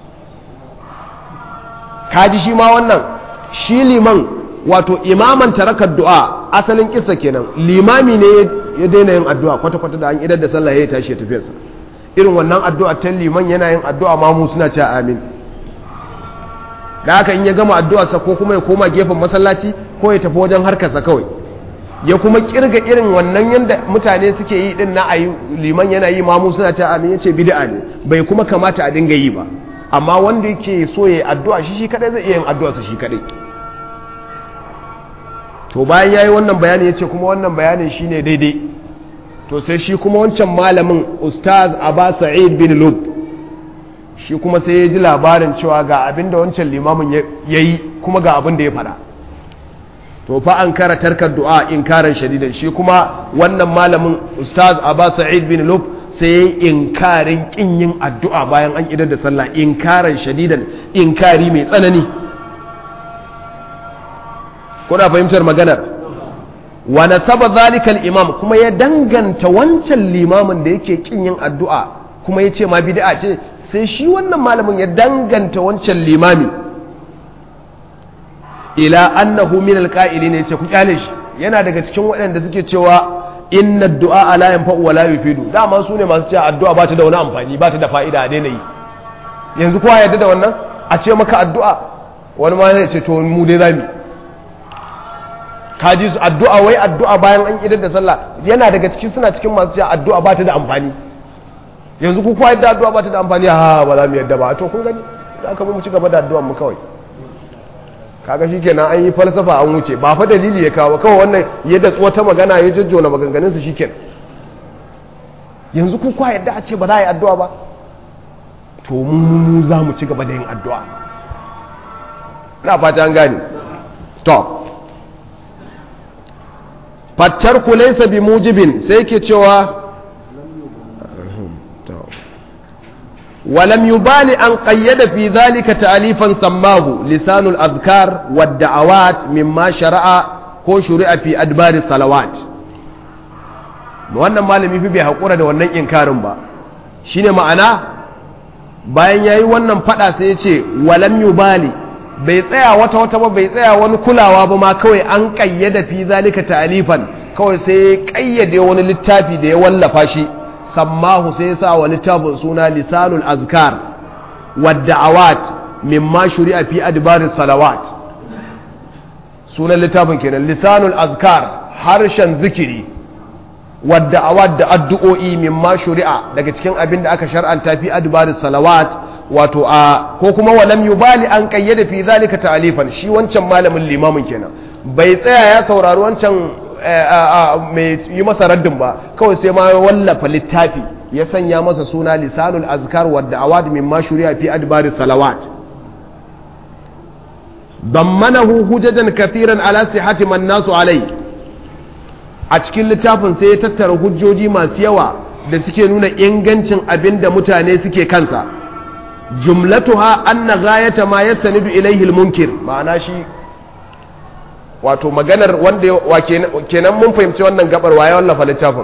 kaji shi ma wannan shi liman wato imaman tarakar du'a asalin kissa kenan limami ne ya daina yin addu'a kwata-kwata da an idar da sallah ya tashi ya tafiyarsa irin wannan addu'a ta liman yana yin addu'a ma mu suna cewa amin da haka in ya gama addu'arsa ko kuma ya koma gefen masallaci ko ya tafi wajen harkarsa kawai ya kuma kirga irin wannan yadda mutane suke yi din na ayi liman yana yi mamu suna cewa amin yace bid'a ne bai kuma kamata a dinga yi ba amma wanda yake so ya addu'a shi shi kadai zai iya yin addu'arsa shi kadai to bayan yayi wannan bayani yace kuma wannan bayanin shine daidai to sai shi kuma wancan malamin ustaz Aba Sa'id bin Lub shi kuma sai ya ji labarin cewa ga abin da wancan limamin yayi kuma ga abin da ya faɗa to fa an kara tarkar du'a inkaran shadidan shi kuma wannan malamin ustaz Aba Sa'id bin Lub sai ya yi inkarin kin yin addu'a bayan an idar da sallah inkaran shadidan inkari mai tsanani kuna fahimtar maganar wa nasaba zalika imam kuma ya danganta wancan limamin da yake kin yin addu'a kuma ya ce ma bid'a ce sai shi wannan malamin ya danganta wancan limami ila annahu min alqa'ilin yace ku kyale shi yana daga cikin waɗanda suke cewa inna du'a la yanfa'u wa la yufidu dama su ne masu cewa addu'a ba ta da wani amfani ba ta da fa'ida a daina yi yanzu kowa yarda da wannan a ce maka addu'a wani ma ya ce to mu dai zamu kaji su addu'a wai addu'a bayan an idar da sallah yana daga cikin suna cikin masu cewa addu'a ba ta da amfani yanzu ku kowa yadda addu'a ba ta da amfani ha ba za mu yadda ba to kun gani za ka mu ci gaba da addu'an mu kawai kaga shikenan an yi falsafa an wuce ba fa dalili ya kawo kawai wannan yadda wata magana ya jajjona maganganun su shikenan yanzu ku kowa yadda a ce ba za a yi addu'a ba to mu za mu ci gaba da yin addu'a ina fata an gane to fattarku laysa bi mujibin sai ke cewa ولم يبال أن قيد في ذلك تأليفا سماه لسان الأذكار والدعوات مما شرع ko shuri'a fi adbari salawat wannan malami fi bai haƙura da wannan inkarin ba shine ma'ana bayan yayi wannan fada sai ya ce walam yubali bai tsaya wata wata ba bai tsaya wani kulawa ba ma kawai an kayyada fi zalika ta'alifan kawai sai ya kayyade wani littafi da ya wallafa shi sammahu sai ya sa wa littafin suna lisanul azkar wadda'awat mimma shuri'a fi adbaris salawat sunan littafin kenan lisanul azkar harshen zikiri wadda'awat da addu'o'i mimma shuri'a daga cikin abin da aka shar'anta fi adbaris salawat wato a ko kuma walam yubali an kayyada fi zalika ta'alifan shi wancan malamin limamin kenan bai tsaya ya saurari wancan mai yi masa raddin ba kawai sai ma wallafa littafi ya sanya masa suna lisanul azkar wadda awad min ma shuri'a fi adbari salawat dammanahu hujajan kathiran ala sihhati man nasu alai a cikin littafin sai ya tattara hujjoji masu yawa da suke nuna ingancin abin da mutane suke kansa jumlatuha anna ghayata ma yastanidu ilayhi al-munkir ma'ana shi wato maganar wanda wa kenan mun fahimci wannan gabar waye wallafa littafin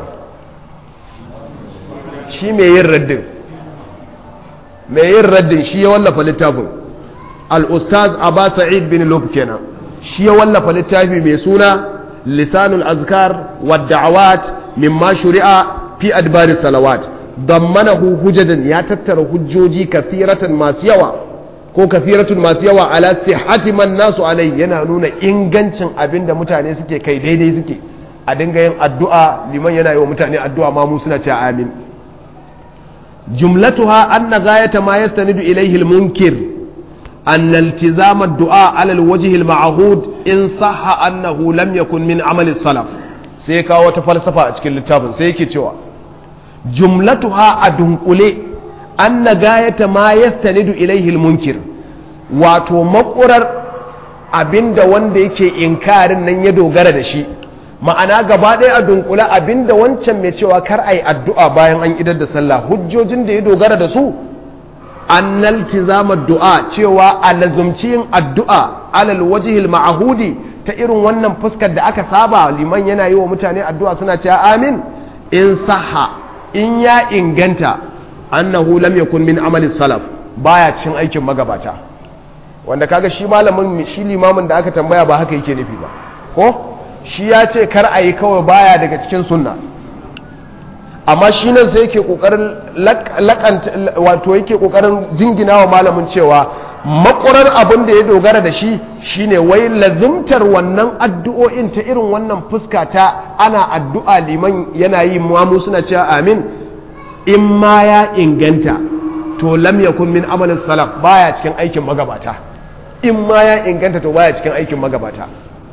shi mai yin raddin mai yin raddin shi ya wallafa littafin al-ustaz Aba Sa'id bin Lub kenan shi ya wallafa littafi mai suna lisanul azkar wa da'awat mimma shuri'a fi adbari salawat dammanahu hujadan ya tattara hujjoji kathiratan masu yawa ko kathiratun masu yawa ala sihhati man nasu alai yana nuna ingancin abinda mutane suke kai daidai suke a dinga yin addu'a liman yana yi wa mutane addu'a ma mu suna cewa amin jumlatuha anna ghayata ma yastanidu ilayhi al-munkir أن التزام الدعاء على الوجه المعهود إن صح أنه لم يكن من عمل السلف سيكا وتفلسفة أشكال التابن سيكي توا جملتها أدنقلي أن غاية ما يستند إليه المنكر wato makurar abinda wanda yake inkarin nan ya dogara da shi ma'ana gaba ɗaya a dunkula abinda wancan mai cewa kar a yi addu'a bayan an idar da sallah hujjojin da ya dogara da su annal tizamar du'a cewa a lazumci yin addu'a alal wajihil ma'ahudi ta irin wannan fuskar da aka saba liman yana yi wa mutane addu'a suna cewa amin in saha in ya inganta annahu lam yakun min amali salaf baya cikin aikin magabata wanda kaga shi malamin shi limamin da aka tambaya ba haka yake nufi ba ko shi ya ce kar a yi kawai baya daga cikin sunna amma shi nan sai yake kokarin lakanta wato yake kokarin jingina wa malamin cewa makurar abin da ya dogara da shi shine wai lazimtar wannan addu'o'in ta irin wannan fuska ta ana addu'a liman yana yi mu suna cewa amin in ma ya inganta to lam yakun min amalin salaf baya cikin aikin magabata in ma ya inganta to baya cikin aikin magabata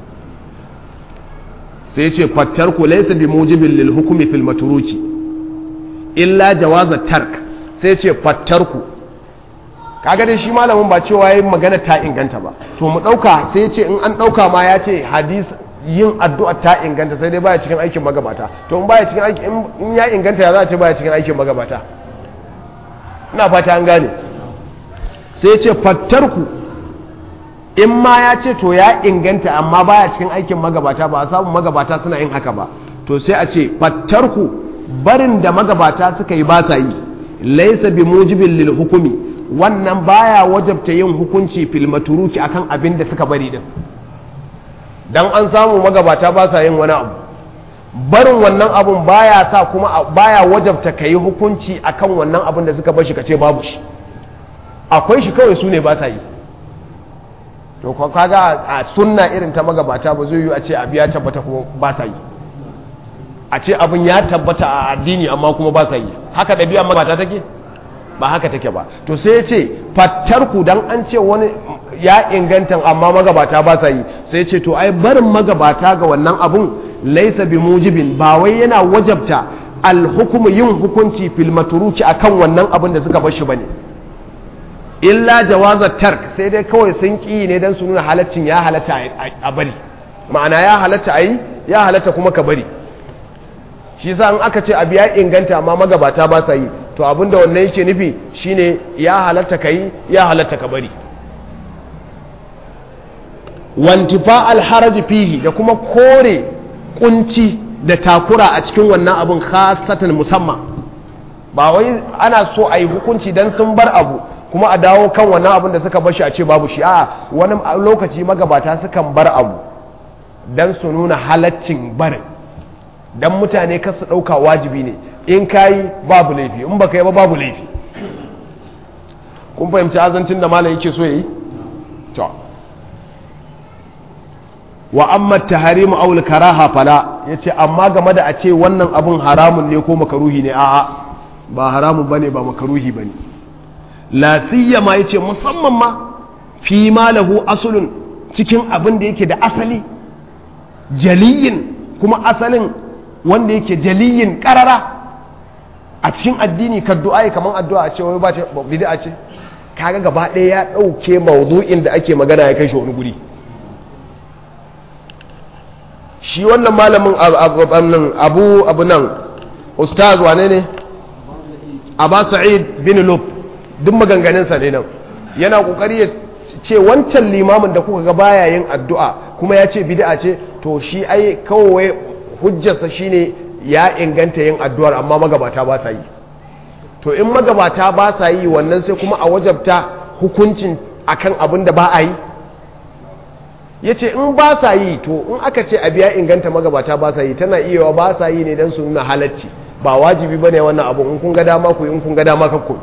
sai ce fattar ku laysa bi mujibin lil hukmi fil matruki illa jawaza tark sai ce fattarku kaga dai shi malamin ba cewa yayin magana ta inganta ba to mu dauka sai ce in an dauka ma ya ce hadis yin addu'a ta inganta sai dai baya cikin aikin magabata to in baya cikin aikin in ya inganta ya za a ce baya cikin aikin magabata ina fata an gane sai ce fattarku in ma ya ce to ya inganta amma baya cikin aikin magabata ba a samu magabata suna yin haka ba to sai a ce fattarku barin da magabata suka yi ba sa yi laisa bi mujibin lil hukumi wannan baya wajabta yin hukunci fil maturuki akan abin da suka bari din dan an samu magabata ba sa yin wani abu barin wannan abun baya sa kuma baya wajabta kai hukunci akan wannan abin da suka bar shi kace babu shi akwai shi kawai su ne ba sa yi to kaga a sunna irin ta magabata ba zai yi a ce abu ya tabbata kuma ba sa yi a ce abin ya tabbata a addini amma kuma ba sa yi haka ɗabi'a magabata take ba haka take ba to sai ya ce fattarku dan an ce wani ya inganta amma magabata ba sa yi sai ce to ai barin magabata ga wannan abun laisa bi mujibin ba wai yana wajabta alhukumu yin hukunci fil maturuki akan wannan abin da suka bar shi bane illa jawaza tark sai dai kawai sun ki ne dan su nuna halaccin ya halatta a bari ma'ana ya halatta ayi ya halatta kuma ka bari shi yasa in aka ce abu ya inganta amma magabata ba sa yi to abinda wannan yake nufi shine ya halatta ka yi ya halatta ka bari wantifa alharaji fihi da kuma kore kunci da takura a cikin wannan abin khasatan musamman ba wai ana so a yi hukunci dan sun bar abu kuma a dawo kan wannan abin da suka bar shi a ce babu shi a wani lokaci magabata sukan bar abu dan su nuna halaccin barin dan mutane kar su ɗauka wajibi ne in kayi babu laifi in baka yi ba babu laifi kun fahimci azancin da malam yake so yi to wa amma taharimu aw karaha fala yace amma game da a ce wannan abun haramun ne ko makaruhi ne a'a ba haramun bane ba makaruhi bane la siyama yace musamman ma fi ma lahu aslun cikin abin da yake da asali jaliyin kuma asalin wanda yake jaliyin karara a cikin addini ka du'a kamar addu'a a ce wai ba ce bid'a ce kaga gaba ɗaya ya ɗauke mawdu'in da ake magana ya kai shi wani guri shi wannan malamin abu abu nan ustaz wane ne abba sa'id bin lub duk maganganunsa ne nan yana kokari ya ce wancan limamin da kuka ga baya yin addu'a kuma ya ce bid'a ce to shi ai kawai hujjarsa shine ya inganta yin addu'ar amma magabata ba sa yi to in magabata ba sa yi wannan sai kuma a wajabta hukuncin akan abin da ba a yi ya ce in ba sa yi to in aka ce abu ya inganta magabata ba sa yi tana iya ba sa yi ne don su nuna halacci ba wajibi ba ne wannan abu in kun ga dama ku in kun ga dama kakku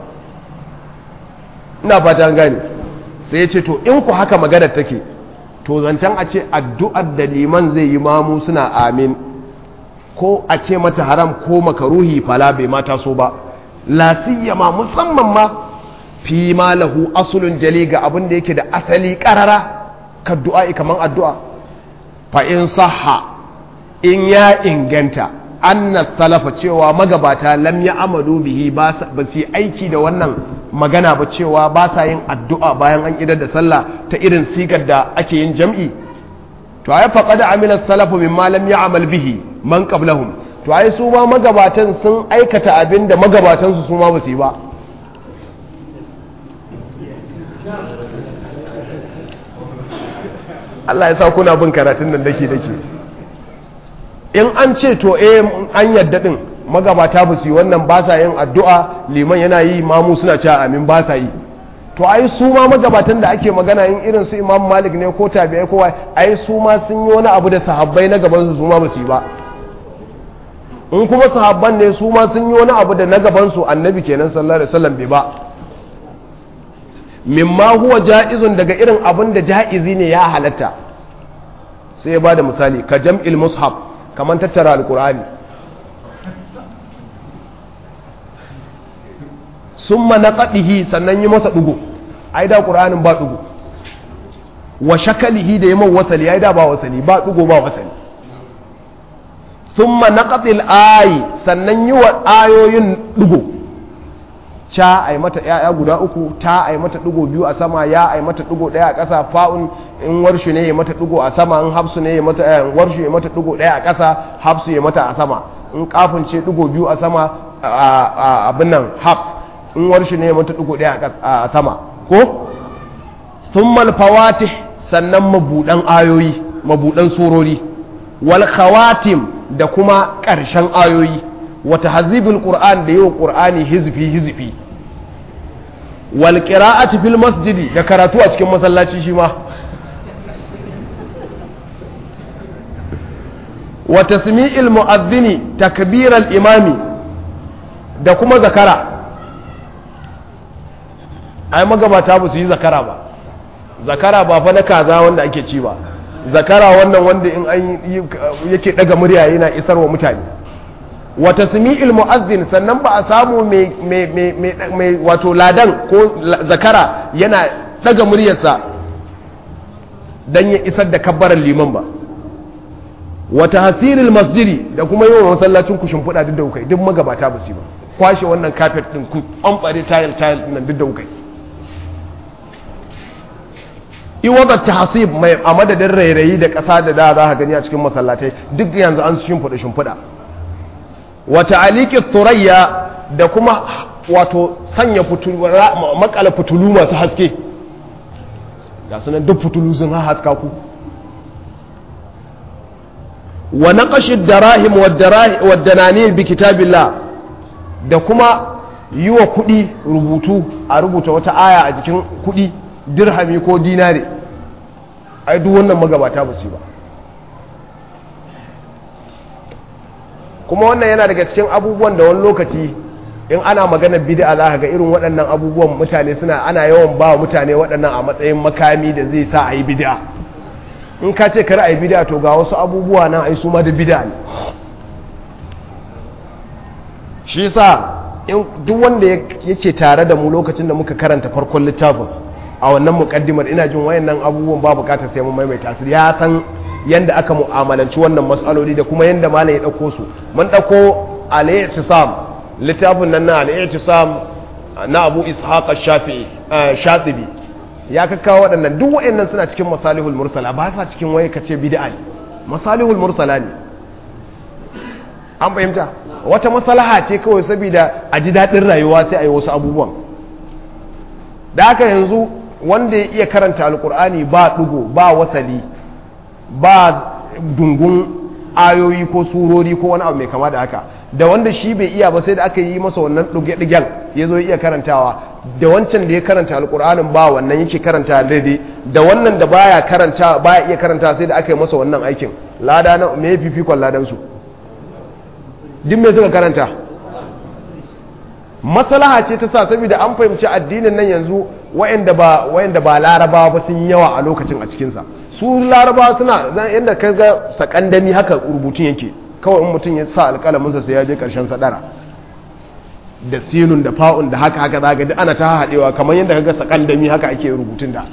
ina fata an gane sai ya ce to in ku haka maganar take to zancen a ce addu'ar da liman zai yi mamu suna amin ko a ce mata haram ko makaruhi fala bai mata so ba lasiyama musamman ma fi ma lahu asulun jali ga abin da yake da asali karara ka du'a kaman addu'a fa in sahha in ya inganta anna salafa cewa magabata lam ya amadu bihi ba su aiki da wannan magana ba cewa ba sa yin addu'a bayan an idar da sallah ta irin sigar da ake yin jam'i to ai faqad amila salafu mimma lam ya'mal bihi man qablahum to ai su ma magabatan sun aikata abin da magabatan su su ma ba su yi ba Allah ya sa kuna bin karatun nan dake dake in an ce to eh an yadda din magabata ba su yi wannan ba sa yin addu'a liman yana yi mamu suna cewa amin ba sa yi to ai su ma magabatan da ake magana in irin su imam malik ne ko tabi'ai ko ai su ma sun yi wani abu da sahabbai na gaban su su ma ba su yi ba in kuma sahabban ne su ma sun yi wani abu da na gaban su annabi kenan sallallahu alaihi wasallam bai ba mimma huwa ja'izun daga irin abin da ja'izi ne ya halatta sai ya bada misali ka jam'il mushaf kamar tattara alqur'ani summa naqadihi sannan yi masa dugo ai da qur'anin ba dugo wa shakalihi da yaman wasali ai da ba wasali ba dugo ba wasali summa naqatil ayi sannan yi wa ayoyin dugo ca a yi mata ‘ya'ya guda uku ta a yi mata ɗigo biyu a sama ya a yi mata ɗigo ɗaya a ƙasa fa'un in warshu ne ya mata ɗigo a sama in hafsu ne ya mata ‘yan warshu ya mata ɗigo ɗaya a ƙasa hafsu ya mata a sama in kafin ce ɗigo biyu a sama a abin nan hafs in warshu ne ya mata ɗigo ɗaya a sama ko sun malfawati sannan mabuɗan ayoyi mabuɗan surori wal khawatim da kuma ƙarshen ayoyi wata hazibin ƙur'an da yi wa ƙur'ani hizfi hizfi wal ƙira'ati fil masjidi da karatu a cikin masallaci shi ma wata sami'il mu'azzini takbiral imami da kuma zakara ai magabata ba su yi zakara ba zakara ba fa na kaza wanda ake ci ba zakara wannan wanda in an yake daga murya yana isarwa mutane wa tasmi'il mu'azzin sannan ba a samu mai wato ladan ko zakara yana daga muryarsa dan ya isar da kabbaran liman ba wa tahsiril masjidi da kuma yawan masallacin ku shimfiɗa duk da kai duk magabata ba su ba kwashe wannan kafet din ku ɓamɓare tile tile nan duk da kai iwada tahsib mai a madadin rairayi da ƙasa da da za ka gani a cikin masallatai duk yanzu an shimfiɗa shimfiɗa wata aliki turayya da kuma wato sanya makala fitulu masu haske ga sunan duk fitulu sun haska ku wa naqashi darahim wa dananir bi kitabillah da kuma yi wa kuɗi rubutu a rubuta wata aya a jikin kuɗi dirhami ko dinare ai duk wannan magabata ba su ba kuma wannan yana daga cikin abubuwan da wani lokaci in ana maganar bid'a za ka ga irin waɗannan abubuwan mutane suna ana yawan ba mutane waɗannan a matsayin makami da zai sa a yi bid'a in ka ce kar a yi bid'a to ga wasu abubuwa nan ai su ma da bid'a ne shi sa in duk wanda yake tare da mu lokacin da muka karanta farkon littafin a wannan mukaddimar ina jin wayannan abubuwan ba bukatar sai mun maimaita su ya san yanda aka mu'amalanci wannan matsaloli da kuma yanda malam ya dauko su mun dauko al-i'tisam littafin nan na al-i'tisam na Abu Ishaq ash-Shafi'i Shatibi ya kakkawo waɗannan duk wayannan suna cikin masalihul mursala ba sa cikin waye kace bid'a ne masalihul mursala ne an fahimta wata maslaha ce kawai saboda a ji daɗin rayuwa sai a yi wasu abubuwan da haka yanzu wanda ya iya karanta alkur'ani ba ɗugo ba wasali ba dungun ayoyi ko surori ko wani abu mai kama da haka da wanda shi bai iya ba sai da aka yi masa wannan ɗuge-ɗugen ya zo iya karantawa da wancan da ya karanta alkur'anin ba wannan yake karanta daidai da wannan da baya karanta baya iya karanta sai da aka yi masa wannan aikin lada na me fifikon ladan su duk me suka karanta maslaha ce ta sa saboda an fahimci addinin nan yanzu wayanda ba wayanda ba larabawa ba sun yawa a lokacin a cikin sa su larabawa suna yanda kaga sakandami haka rubutun yake kawai in mutum ya sa alƙalamin sa sai ya je karshen sadara da sinun da fa'un da haka haka zaga duk ana ta haɗewa kamar yadda kaga sakandami haka ake rubutun da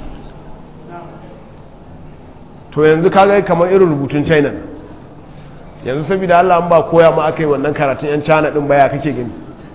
to yanzu kaga kamar irin rubutun china yanzu saboda Allah an ba koya ma aka yi wannan karatun yan cana din baya kake gani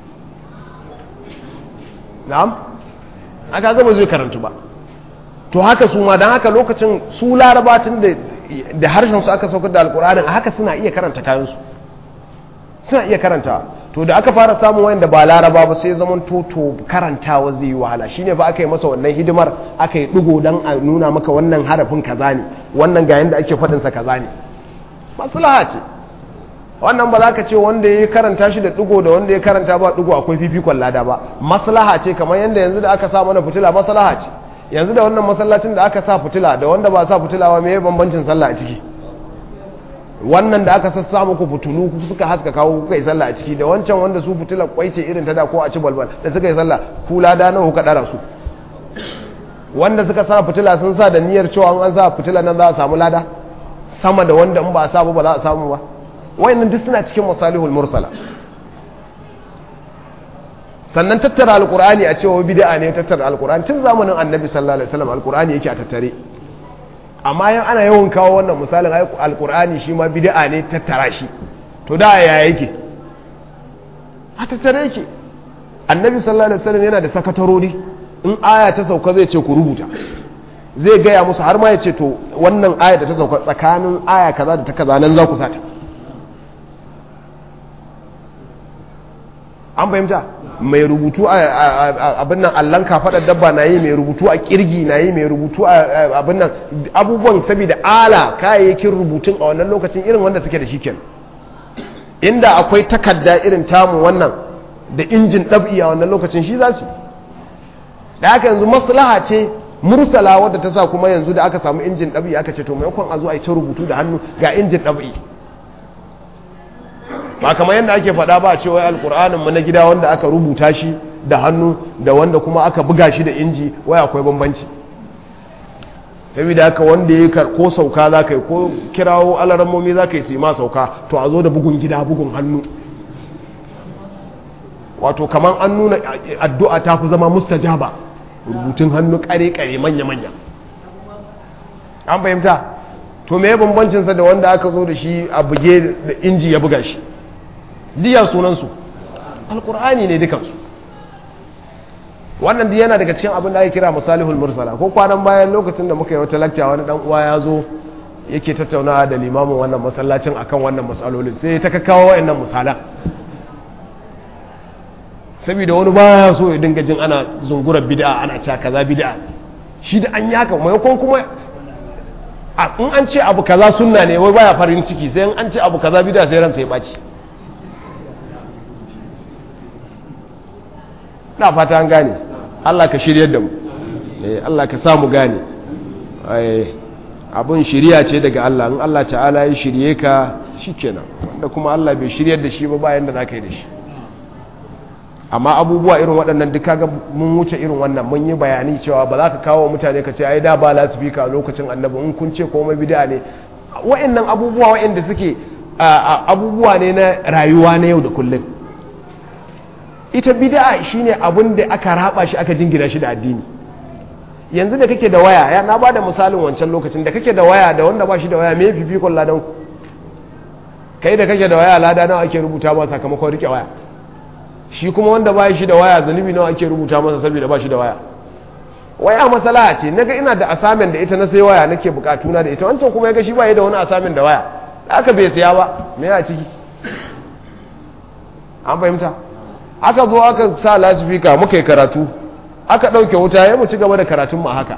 na'am aka ga ba zai karantu ba to haka su ma dan haka lokacin su larabatin da da harshen su aka saukar da alkur'anin a haka suna iya karanta kayan su suna iya karanta to da aka fara samun wayanda ba laraba ba sai zaman toto karantawa zai yi wahala shine ba aka yi masa wannan hidimar aka yi digo dan a nuna maka wannan harafin kaza ne wannan ga yanda ake faɗin sa kaza ne maslaha ce wannan ba za ka ce wanda ya karanta shi da digo da wanda ya karanta ba digo akwai fifikon lada ba maslaha ce kamar yanda yanzu da aka sa mana fitila maslaha ce yanzu da wannan masallacin da aka sa fitila da wanda ba sa fitila ba me bambancin sallah a ciki wannan da aka sassa muku fitulu suka haska kawo kuka yi sallah a ciki da wancan wanda su fitilar kwai ce irin ta da ko a ci balbal da suka yi sallah kula da nawa kuka dara su wanda suka sa fitila sun sa da niyyar cewa an sa fitila nan za a samu lada sama da wanda in ba a sa ba za a samu ba wayannan duk suna cikin masalihul mursala sannan tattara alqur'ani a cewa bid'a ne tattara alqur'ani tun zamanin annabi sallallahu alaihi wasallam alqur'ani yake a tattare amma yan ana yawan kawo wannan misalin alkur'ani shi ma bid'a ne tattara shi to da ya yake a tattare yake annabi sallallahu alaihi wasallam yana da sakatarori in aya ta sauka zai ce ku rubuta zai gaya musu har ma ya ce to wannan aya da ta sauka tsakanin aya kaza da ta kaza nan za ku sata an fahimta mai rubutu a abin nan allon kafaɗar dabba na yi mai rubutu a kirgi na yi mai rubutu a abin nan abubuwan saboda ala kayayyakin rubutun a wannan lokacin irin wanda suke da shi ken inda akwai takarda irin tamu wannan da injin ɗab'i a wannan lokacin shi za su da haka yanzu maslaha ce mursala wadda ta sa kuma yanzu da aka samu injin ɗab'i aka ce to maimakon a zo a yi ta rubutu da hannu ga injin ɗab'i ba kamar yadda ake faɗa ba a ce wai alƙur'anin mu na gida wanda aka rubuta shi da hannu da wanda kuma aka buga shi da inji wai akwai bambanci saboda haka wanda ya ko sauka za ka yi ko kirawo alarammomi za ka yi su ma sauka to a zo da bugun gida bugun hannu wato kamar an nuna addu'a ta fi zama mustajaba rubutun hannu kare-kare manya-manya an fahimta to me bambancinsa da wanda aka zo da shi a buge da inji ya buga shi diya sunansu alkur'ani ne dukansu wannan yana daga cikin abin da ake kira masalihul mursala ko kwanan bayan lokacin da muka yi wata lakca wani dan uwa ya zo yake tattaunawa da limamin wannan masallacin akan wannan masalolin sai ta kakkawo wayannan misalan saboda wani baya so ya dinga jin ana zungurar bid'a ana cewa kaza bid'a shi da an yi haka maimakon kuma in an ce abu kaza sunna ne wai baya farin ciki sai in an ce abu kaza bid'a sai ransa ya baci na fata an gane Allah ka shiryar da mu Allah ka samu gane abun shiriya ce daga Allah in Allah ta'ala ya shirye ka shikenan wanda kuma Allah bai shiryar da shi ba bayan da zaka yi da shi amma abubuwa irin waɗannan duk kaga mun wuce irin wannan mun yi bayani cewa ba za ka kawo mutane ka ce ai da ba lasifika lokacin annabi in kun ce komai bid'a ne wa'annan abubuwa wa'anda suke abubuwa ne na rayuwa na yau da kullum ita bid'a shine abin da aka raba shi aka jingina shi da addini yanzu da kake da waya ya na bada misalin wancan lokacin da kake da waya da wanda ba shi da waya me fifikon ladan ku kai da kake da waya lada nawa ake rubuta ba sakamakon rike waya shi kuma wanda ba shi da waya zanubi nawa ake rubuta masa saboda ba shi da waya waya masala ce naga ina da asamin da ita na sai waya nake bukatuna da ita wancan kuma ya ga shi ba ya da wani asamin da waya da aka bai siya ba me ya ciki an fahimta aka zo aka sa lasifika muka yi karatu aka ɗauke wuta ya mu ci gaba da karatun ma haka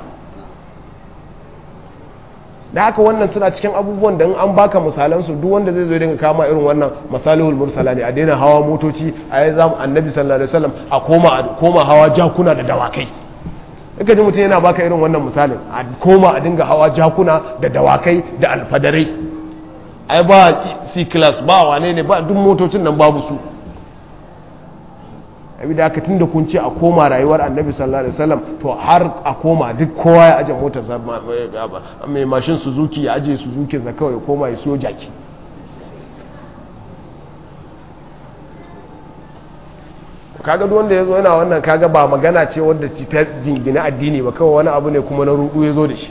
da haka wannan suna cikin abubuwan da in an baka misalansu duk wanda zai zo dinga kama irin wannan masalihul mursala ne a daina hawa motoci a yi zamu annabi sallallahu alaihi wasallam a koma a koma hawa jakuna da dawakai kaga ji mutum yana baka irin wannan misalin a koma a dinga hawa jakuna da dawakai da alfadarai ai ba c class ba wane ne ba duk motocin nan babu su abi da aka tun da kun ce a koma rayuwar annabi sallallahu alaihi wasallam to har a koma duk kowa ya aje motar sa mai mashin suzuki ya aje suzuki sa kawai koma ya siyo jaki kaga duk wanda ya zo yana wannan kaga ba magana ce wadda ci ta jingina addini ba kawai wani abu ne kuma na rudu ya zo da shi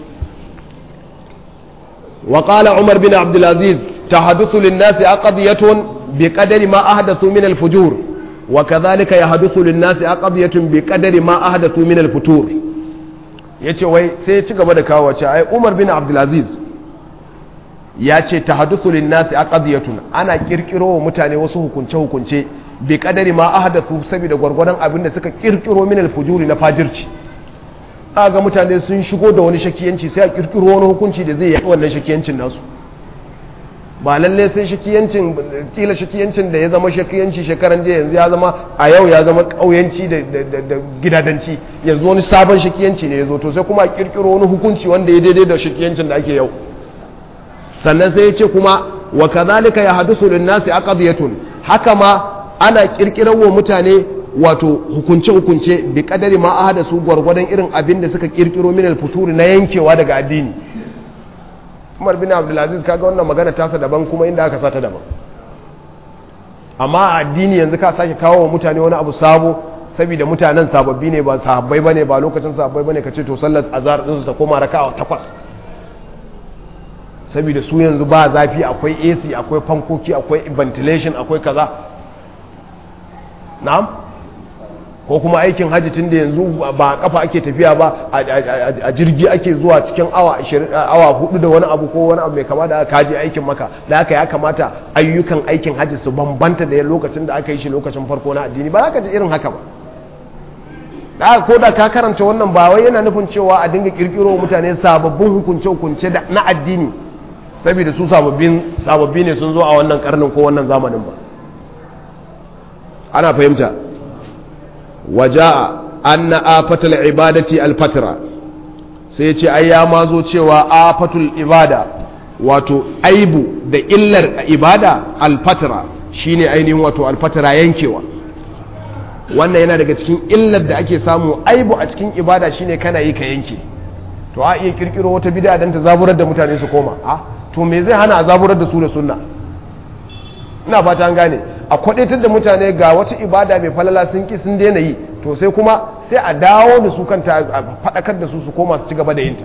وقال عمر بن عبد العزيز تحدث للناس أقضية بقدر ما أحدثوا من الفجور وكذلك يحدث للناس أقضية بقدر ما أحدثوا من الفتور yace wai sai ya ci gaba da kawo wace ai Umar bin Abdul Aziz ya ce tahaddathu lin-nasi aqdiyatun ana kirkiro wa mutane wasu hukunce hukunce bi kadari ma ahdathu saboda gwargwadon abin da suka kirkiro min al-fujuri na fajirci ga mutane sun shigo da wani shakiyanci sai a kirkiro wani hukunci da zai yi wannan shakiyancin nasu ba lalle sai shakiyancin kila shakiyancin da ya zama shakiyanci shekaran jiya yanzu ya zama a yau ya zama kauyanci da gidadanci yanzu wani sabon shakiyanci ne ya zo to sai kuma a kirkiro wani hukunci wanda ya daidai da shakiyancin da ake yau sannan sai ya ce kuma wa kazalika ya hadusu lin nasi aqdiyatun haka ma ana kirkirar wa mutane wato hukunce-hukunce bi kadari ma a hada su gwargwadon irin abin da suka kirkiro min alfuturi na yankewa daga addini umar bin abdulaziz kaga wannan magana tasa daban kuma inda aka sata daban amma a addini yanzu ka sake kawo wa mutane wani abu sabo saboda mutanen sababbi ne ba sahabbai bane ba lokacin sahabbai bane kace to sallar azhar din su ta koma raka'a takwas saboda su yanzu ba zafi akwai AC akwai fankoki akwai ventilation akwai kaza na'am ko kuma aikin hajji tun da yanzu ba kafa ake tafiya ba a jirgi ake zuwa cikin awa hudu da wani abu ko wani abu mai kama da aka je aikin maka da aka ya kamata ayyukan aikin hajji su bambanta da lokacin da aka yi shi lokacin farko na addini ba za ka ji irin haka ba da ko da ka karanta wannan ba wai yana nufin cewa a dinga kirkiro mutane sababbin hukunce hukunce na addini saboda su sababbi ne sun zo a wannan karnin ko wannan zamanin ba ana fahimta waja'a anna afatul ibadati alfatra sai ce ai ya mazo cewa afatul ibada wato aibu da illar ibada alfatra shine ainihin wato alfatra yankewa wannan yana daga cikin illar da ake samu aibu a cikin ibada shine kana yi ka yanke to a iya kirkiro wata bid'a dan ta zaburar da mutane su koma a to me zai hana a zaburar da su da sunna ina fata an gane a kwadaitar da mutane ga wata ibada mai falala sun ki sun daina yi to sai kuma sai a dawo da su kanta a faɗakar da su su koma su ci gaba da yinta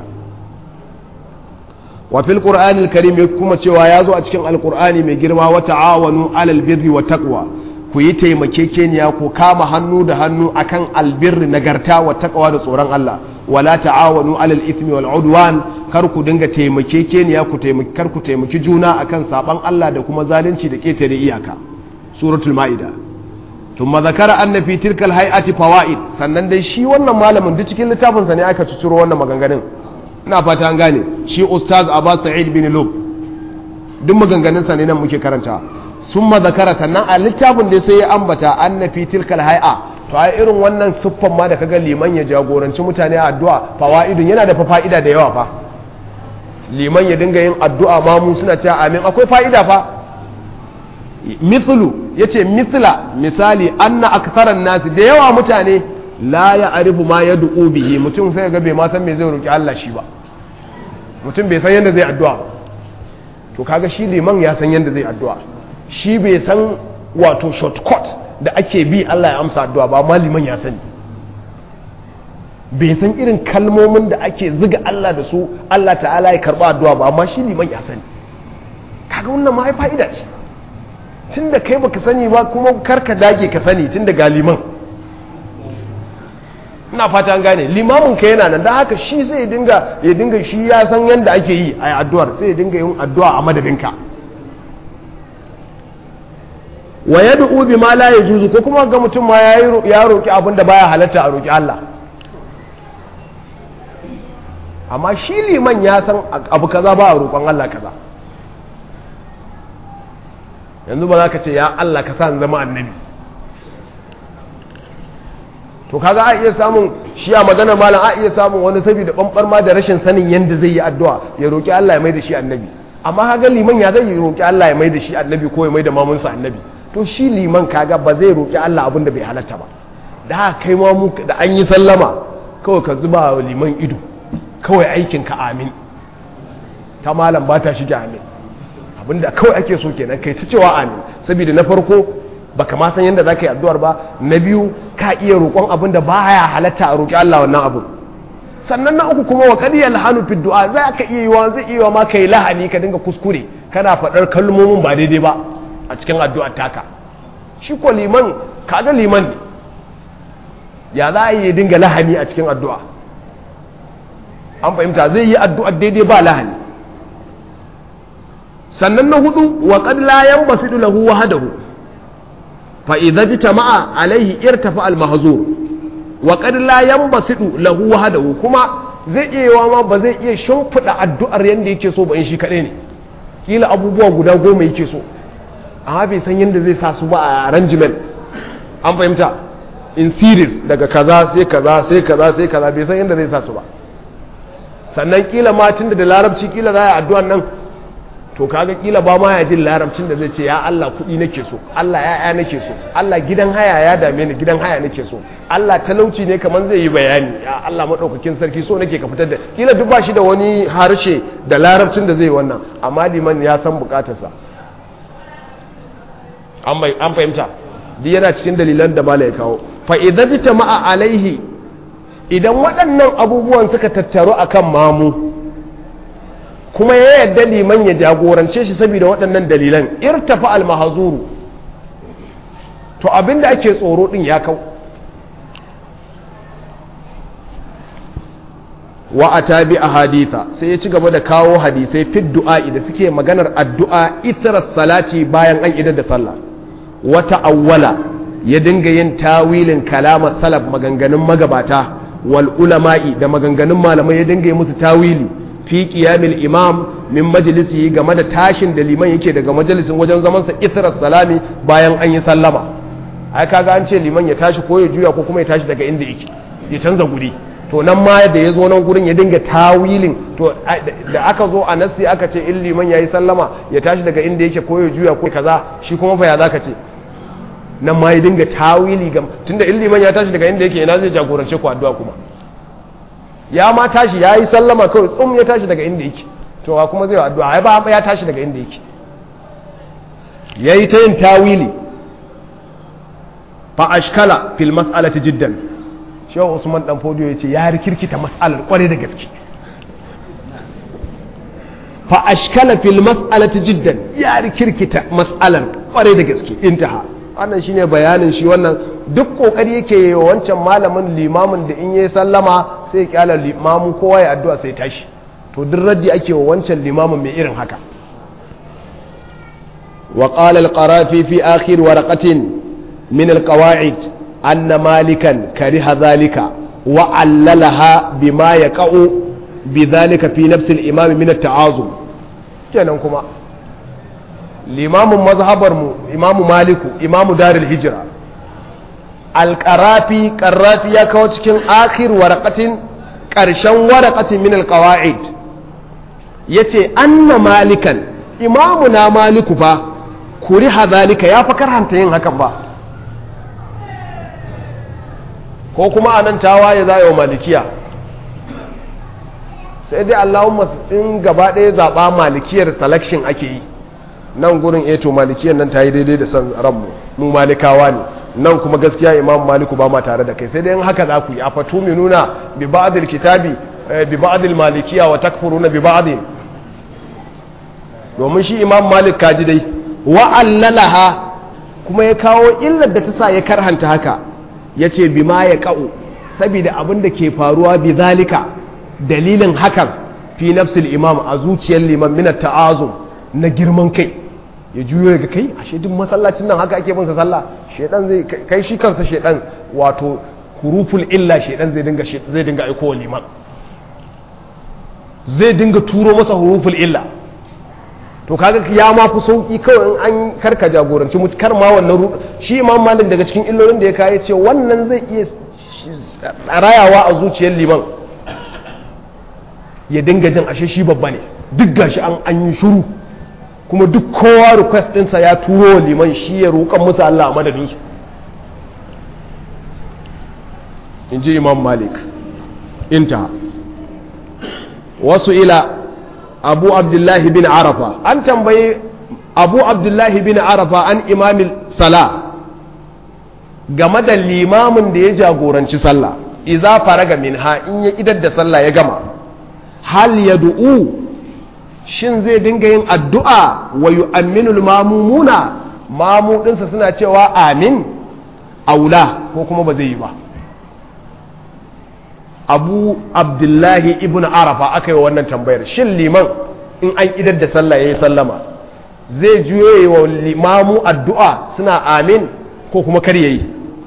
wa fil qur'anil karim kuma cewa ya zo a cikin alqur'ani mai girma wa ta'awanu alal birri wa taqwa ku yi taimakekeniya ku kama hannu da hannu akan albirri nagarta wa taqwa da tsoron Allah wala ta'awanu alal ithmi wal udwan kar ku dinga taimakekeniya ku taimaki kar ku taimaki juna akan saban Allah da kuma zalunci da ketare iyaka suratul maida thumma zakara anna fi tilkal hay'ati fawaid sannan dai shi wannan malamin duk cikin littafin sa ne aka ciciro wannan maganganun ina fata an gane shi ustaz Abbas Sa'id bin Lub duk maganganun sa ne nan muke karanta summa zakara sannan a littafin da sai ya ambata anna fi tilkal hay'a to ai irin wannan siffan ma da kaga liman ya jagoranci mutane a addu'a fawaidun yana da fa'ida da yawa fa liman ya dinga yin addu'a ma mu suna cewa amin akwai fa'ida fa mithlu yace mithla misali anna aktharan nasi da yawa mutane la ya'rifu ma yad'u bihi mutum sai ga bai ma san me zai roki Allah shi ba mutum bai san yadda zai addu'a ba to kaga shi liman ya san yadda zai addu'a shi bai san wato shortcut da ake bi Allah ya amsa addu'a ba amma liman ya sani bai san irin kalmomin da ake ziga Allah da su Allah ta'ala ya karba addu'a ba amma shi liman ya sani kaga wannan ma ai fa'ida ce tunda kai baka sani ba kuma karka dage ka sani tunda ga liman ina fata an gane limamin ka yana nan da haka shi sai ya dinga ya dinga shi ya san yadda ake yi a addu'ar sai ya dinga yin addu'a a madadinka wa yad'u bima la yajuzu ko kuma ga mutum ma ya roki abin da baya halatta a roki Allah amma shi liman ya san abu kaza ba a roƙon Allah kaza yanzu ba za ka ce ya Allah ka sa zama annabi to kaga a iya samun shi a magana malam a iya samun wani saboda bambar ma da rashin sanin yadda zai yi addu'a ya roƙi Allah ya mai da shi annabi amma kaga liman ya zai roƙi Allah ya mai da shi annabi ko ya mai da mamunsa annabi to shi liman kaga ba zai roƙi Allah abin da bai halatta ba da kai ma mu da an yi sallama kawai ka zuba wa liman ido kawai aikin ka amin ta malam ba ta shige amin abinda kawai ake so kenan kai ta cewa amin saboda na farko baka ma san yadda zaka yi addu'ar ba na biyu ka iya roƙon abin da baya halatta a roƙi Allah wannan abu sannan na uku kuma wa qadiyal hanu fi du'a za ka iya yiwa zai iya ma kai lahani ka dinga kuskure kana faɗar kalmomin ba daidai ba a cikin addu'ar taka shi ko liman kaga liman ne ya za a yi dinga lahani a cikin addu'a an fahimta zai yi addu'ar daidai ba lahani sannan na hudu wa qad la yanbasidu lahu wahdahu fa idza jitama'a alaihi irtafa al mahzur wa qad la yanbasidu lahu wahdahu kuma zai iya yawa ma ba zai iya shimfida addu'ar yanda yake so ba in shi kadai ne kila abubuwa guda goma yake so amma bai san yanda zai sa su ba a arrangement an fahimta in series daga kaza sai kaza sai kaza sai kaza bai san yanda zai sa su ba sannan kila ma tunda da larabci kila za a yi addu'an nan to kaga kila ba ma ya jin larabcin da zai ce ya Allah kuɗi nake so Allah ya'ya nake so Allah gidan haya ya dame ni gidan haya nake so Allah talauci ne kamar zai yi bayani ya Allah madaukakin sarki so nake ka fitar da kila duk ba shi da wani harshe da larabcin da zai wannan amma liman ya san bukatarsa an fahimta duk yana cikin dalilan da mala ya kawo fa idan ma'a alaihi idan waɗannan abubuwan suka tattaru akan mamu kuma ya yadda liman ya jagorance shi saboda waɗannan dalilan irtafa almahazuru to abinda ake tsoro ɗin ya kau wa a tabi a haditha sai ya ci gaba da kawo hadisai fit du'a'i da suke maganar addu'a itirar salati bayan an idar da sallah wata awwala ya dinga yin tawilin kalamar salaf maganganun magabata wal ulama'i da maganganun malamai ya dinga yi musu tawili fi qiyamil imam min majlisi game da tashin da liman yake daga majalisin wajen zaman sa ithrar salami bayan an yi sallama ai kaga an ce liman ya tashi ko ya juya ko kuma ya tashi daga inda yake ya canza guri to nan ma da ya zo nan gurin ya dinga tawilin to da aka zo a nasi aka ce in liman yayi sallama ya tashi daga inda yake ko ya juya ko kaza shi kuma fa ya zaka ce nan ma ya dinga tawili ga tunda in liman ya tashi daga inda yake ina zai jagorance ku addu'a kuma ya ma tashi ya yi sallama kawai tsum ya tashi daga inda yake to wa kuma zai addu'a ai ba ya tashi daga inda yake ya yi ta yin tawili fa ashkala fil mas'alati jiddan shehu usman dan fodiyo yace ya rikirkita mas'alar kware da gaske fa ashkala fil mas'alati jiddan ya rikirkita mas'alar kware da gaske intaha wannan shine bayanin shi wannan duk kokari yake yi wancan malamin limamin da in yayi sallama sai ya kyala limamin kowa ya addu'a sai tashi to duk raddi ake wa wancan limamin mai irin haka wa qala al-qarafi fi akhir waraqatin min al-qawa'id anna malikan kariha dhalika wa allalaha bima yaqa'u bidhalika fi nafsi al-imam min at-ta'azum kenan kuma limamin mazhabarmu imamu maliku imamu darul hijira alƙarafi ƙarrafi ya kawo cikin akhir waraqatin ƙarshen waraqatin min alqawaid yace anna malikan imamu na maliku fa kuri hazalika ya fa karhanta yin hakan ba ko kuma anan tawaye za yi wa malikiya sai dai allahumma in gaba ɗaya zaɓa malikiyar selection ake yi nan gurin eto malikiyar nan ta yi daidai da son ranmu mu malikawa ne nan kuma gaskiya imam maliku ba ma tare da kai sai dai in haka za ku yi a fatu mai nuna bi ba'adil kitabi bi ba'adil malikiya wa takfuruna bi ba'adil domin shi imam malik kaji dai wa allalaha kuma ya kawo illar da ta sa ya karhanta haka ya ce bi ma ya ka'u saboda abin da ke faruwa bi zalika dalilin hakan fi nafsil imam a zuciyar liman min ta'azum na girman kai ya juyo ga kai ashe duk masallacin nan haka ake bin sa sallah shedan zai kai shi kansa shedan wato huruful illa shedan zai dinga zai dinga aiko liman zai dinga turo masa huruful illa to kaga ya ma fi sauki kawai in an karka jagoranci mutu kar ma wannan shi imam malik daga cikin illolin da ya kawo ce wannan zai iya rayawa a zuciyar liman ya dinga jin ashe shi babba ne duk gashi an an yi shuru kuma duk kowa request ɗinsa ya turo wa liman shi ya roƙan musu Allah a madadinsu in ji imam malik inta wasu ila abu abdullahi bin arafa an tambayi abu abdullahi bin arafa an imamil sala game da limamin da ya jagoranci sallah iza faraga minha in ya idar da sallah ya gama hal ya du'u shin zai dinga yin addu'a wa yu'amminul mamumuna mamu ɗinsa suna cewa amin aula ko kuma ba zai yi ba abu abdullahi ibn arafa aka yi wannan tambayar shin liman in an idar da sallah ya yi sallama zai juyo wa limamu addu'a suna amin ko kuma kar yayi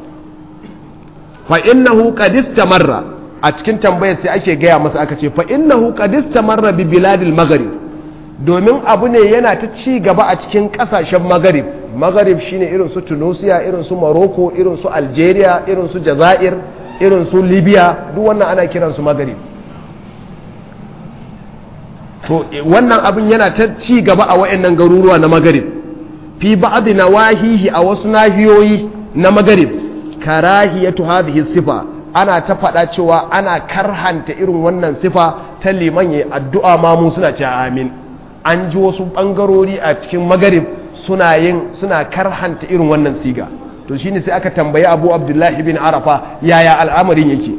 fa innahu qad istamarra a cikin tambayar sai ake gaya masa aka ce fa innahu qad istamarra bi biladil maghrib domin abu ne yana ta ci gaba a cikin kasashen maghrib maghrib shine irin su tunisia irin su morocco irin su algeria irin su jazair irin su libya duk wannan ana kiransu maghrib to wannan abin yana ta ci gaba a wayannan garuruwa na maghrib fi ba'd nawahihi a wasu nahiyoyi na maghrib karahiyatu hadhihi sifa ana ta faɗa cewa ana karhanta irin wannan sifa ta liman yayi addu'a ma mu suna cewa amin an ji wasu bangarori a cikin maghrib suna yin suna karhanta irin wannan siga to shine sai aka tambayi Abu Abdullahi bin Arafa yaya al'amarin yake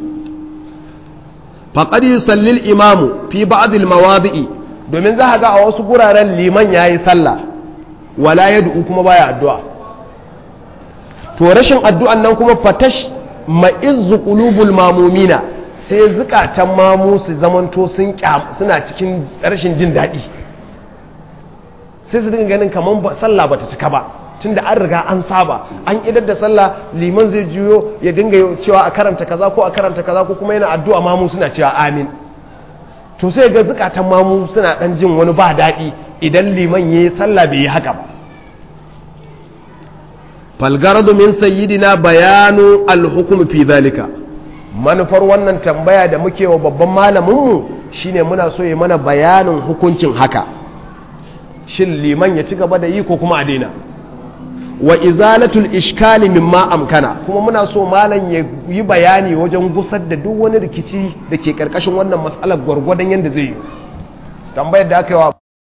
faqad yusalli al-imamu fi ba'd al-mawadi'i domin za ga a wasu guraren liman yayi sallah wala yad'u kuma baya addu'a to rashin addu'an nan kuma fatash ma'izzu qulubul mamumina sai zukatan mamu su zamanto sun suna cikin rashin jin daɗi sai su dinga ganin kamar sallah bata cika ba tunda an riga an saba an idar da sallah liman zai juyo ya dinga cewa a karanta kaza ko a karanta kaza ko kuma yana addu'a mamu suna cewa amin to sai ga zukatan mamu suna dan jin wani ba daɗi idan liman yayi sallah bai yi haka ba falgaradu min sayyidina bayanu alhukum fi zalika manufar wannan tambaya da muke wa babban malaminmu shine muna so ya mana bayanin hukuncin haka shin liman ya ci gaba da yi ko kuma a daina wa izalatul ishkali mimma amkana kuma muna so malam ya yi bayani wajen gusar da duk wani rikici da ke karkashin wannan matsalar gwargwadon yadda zai yi tambayar da aka yi wa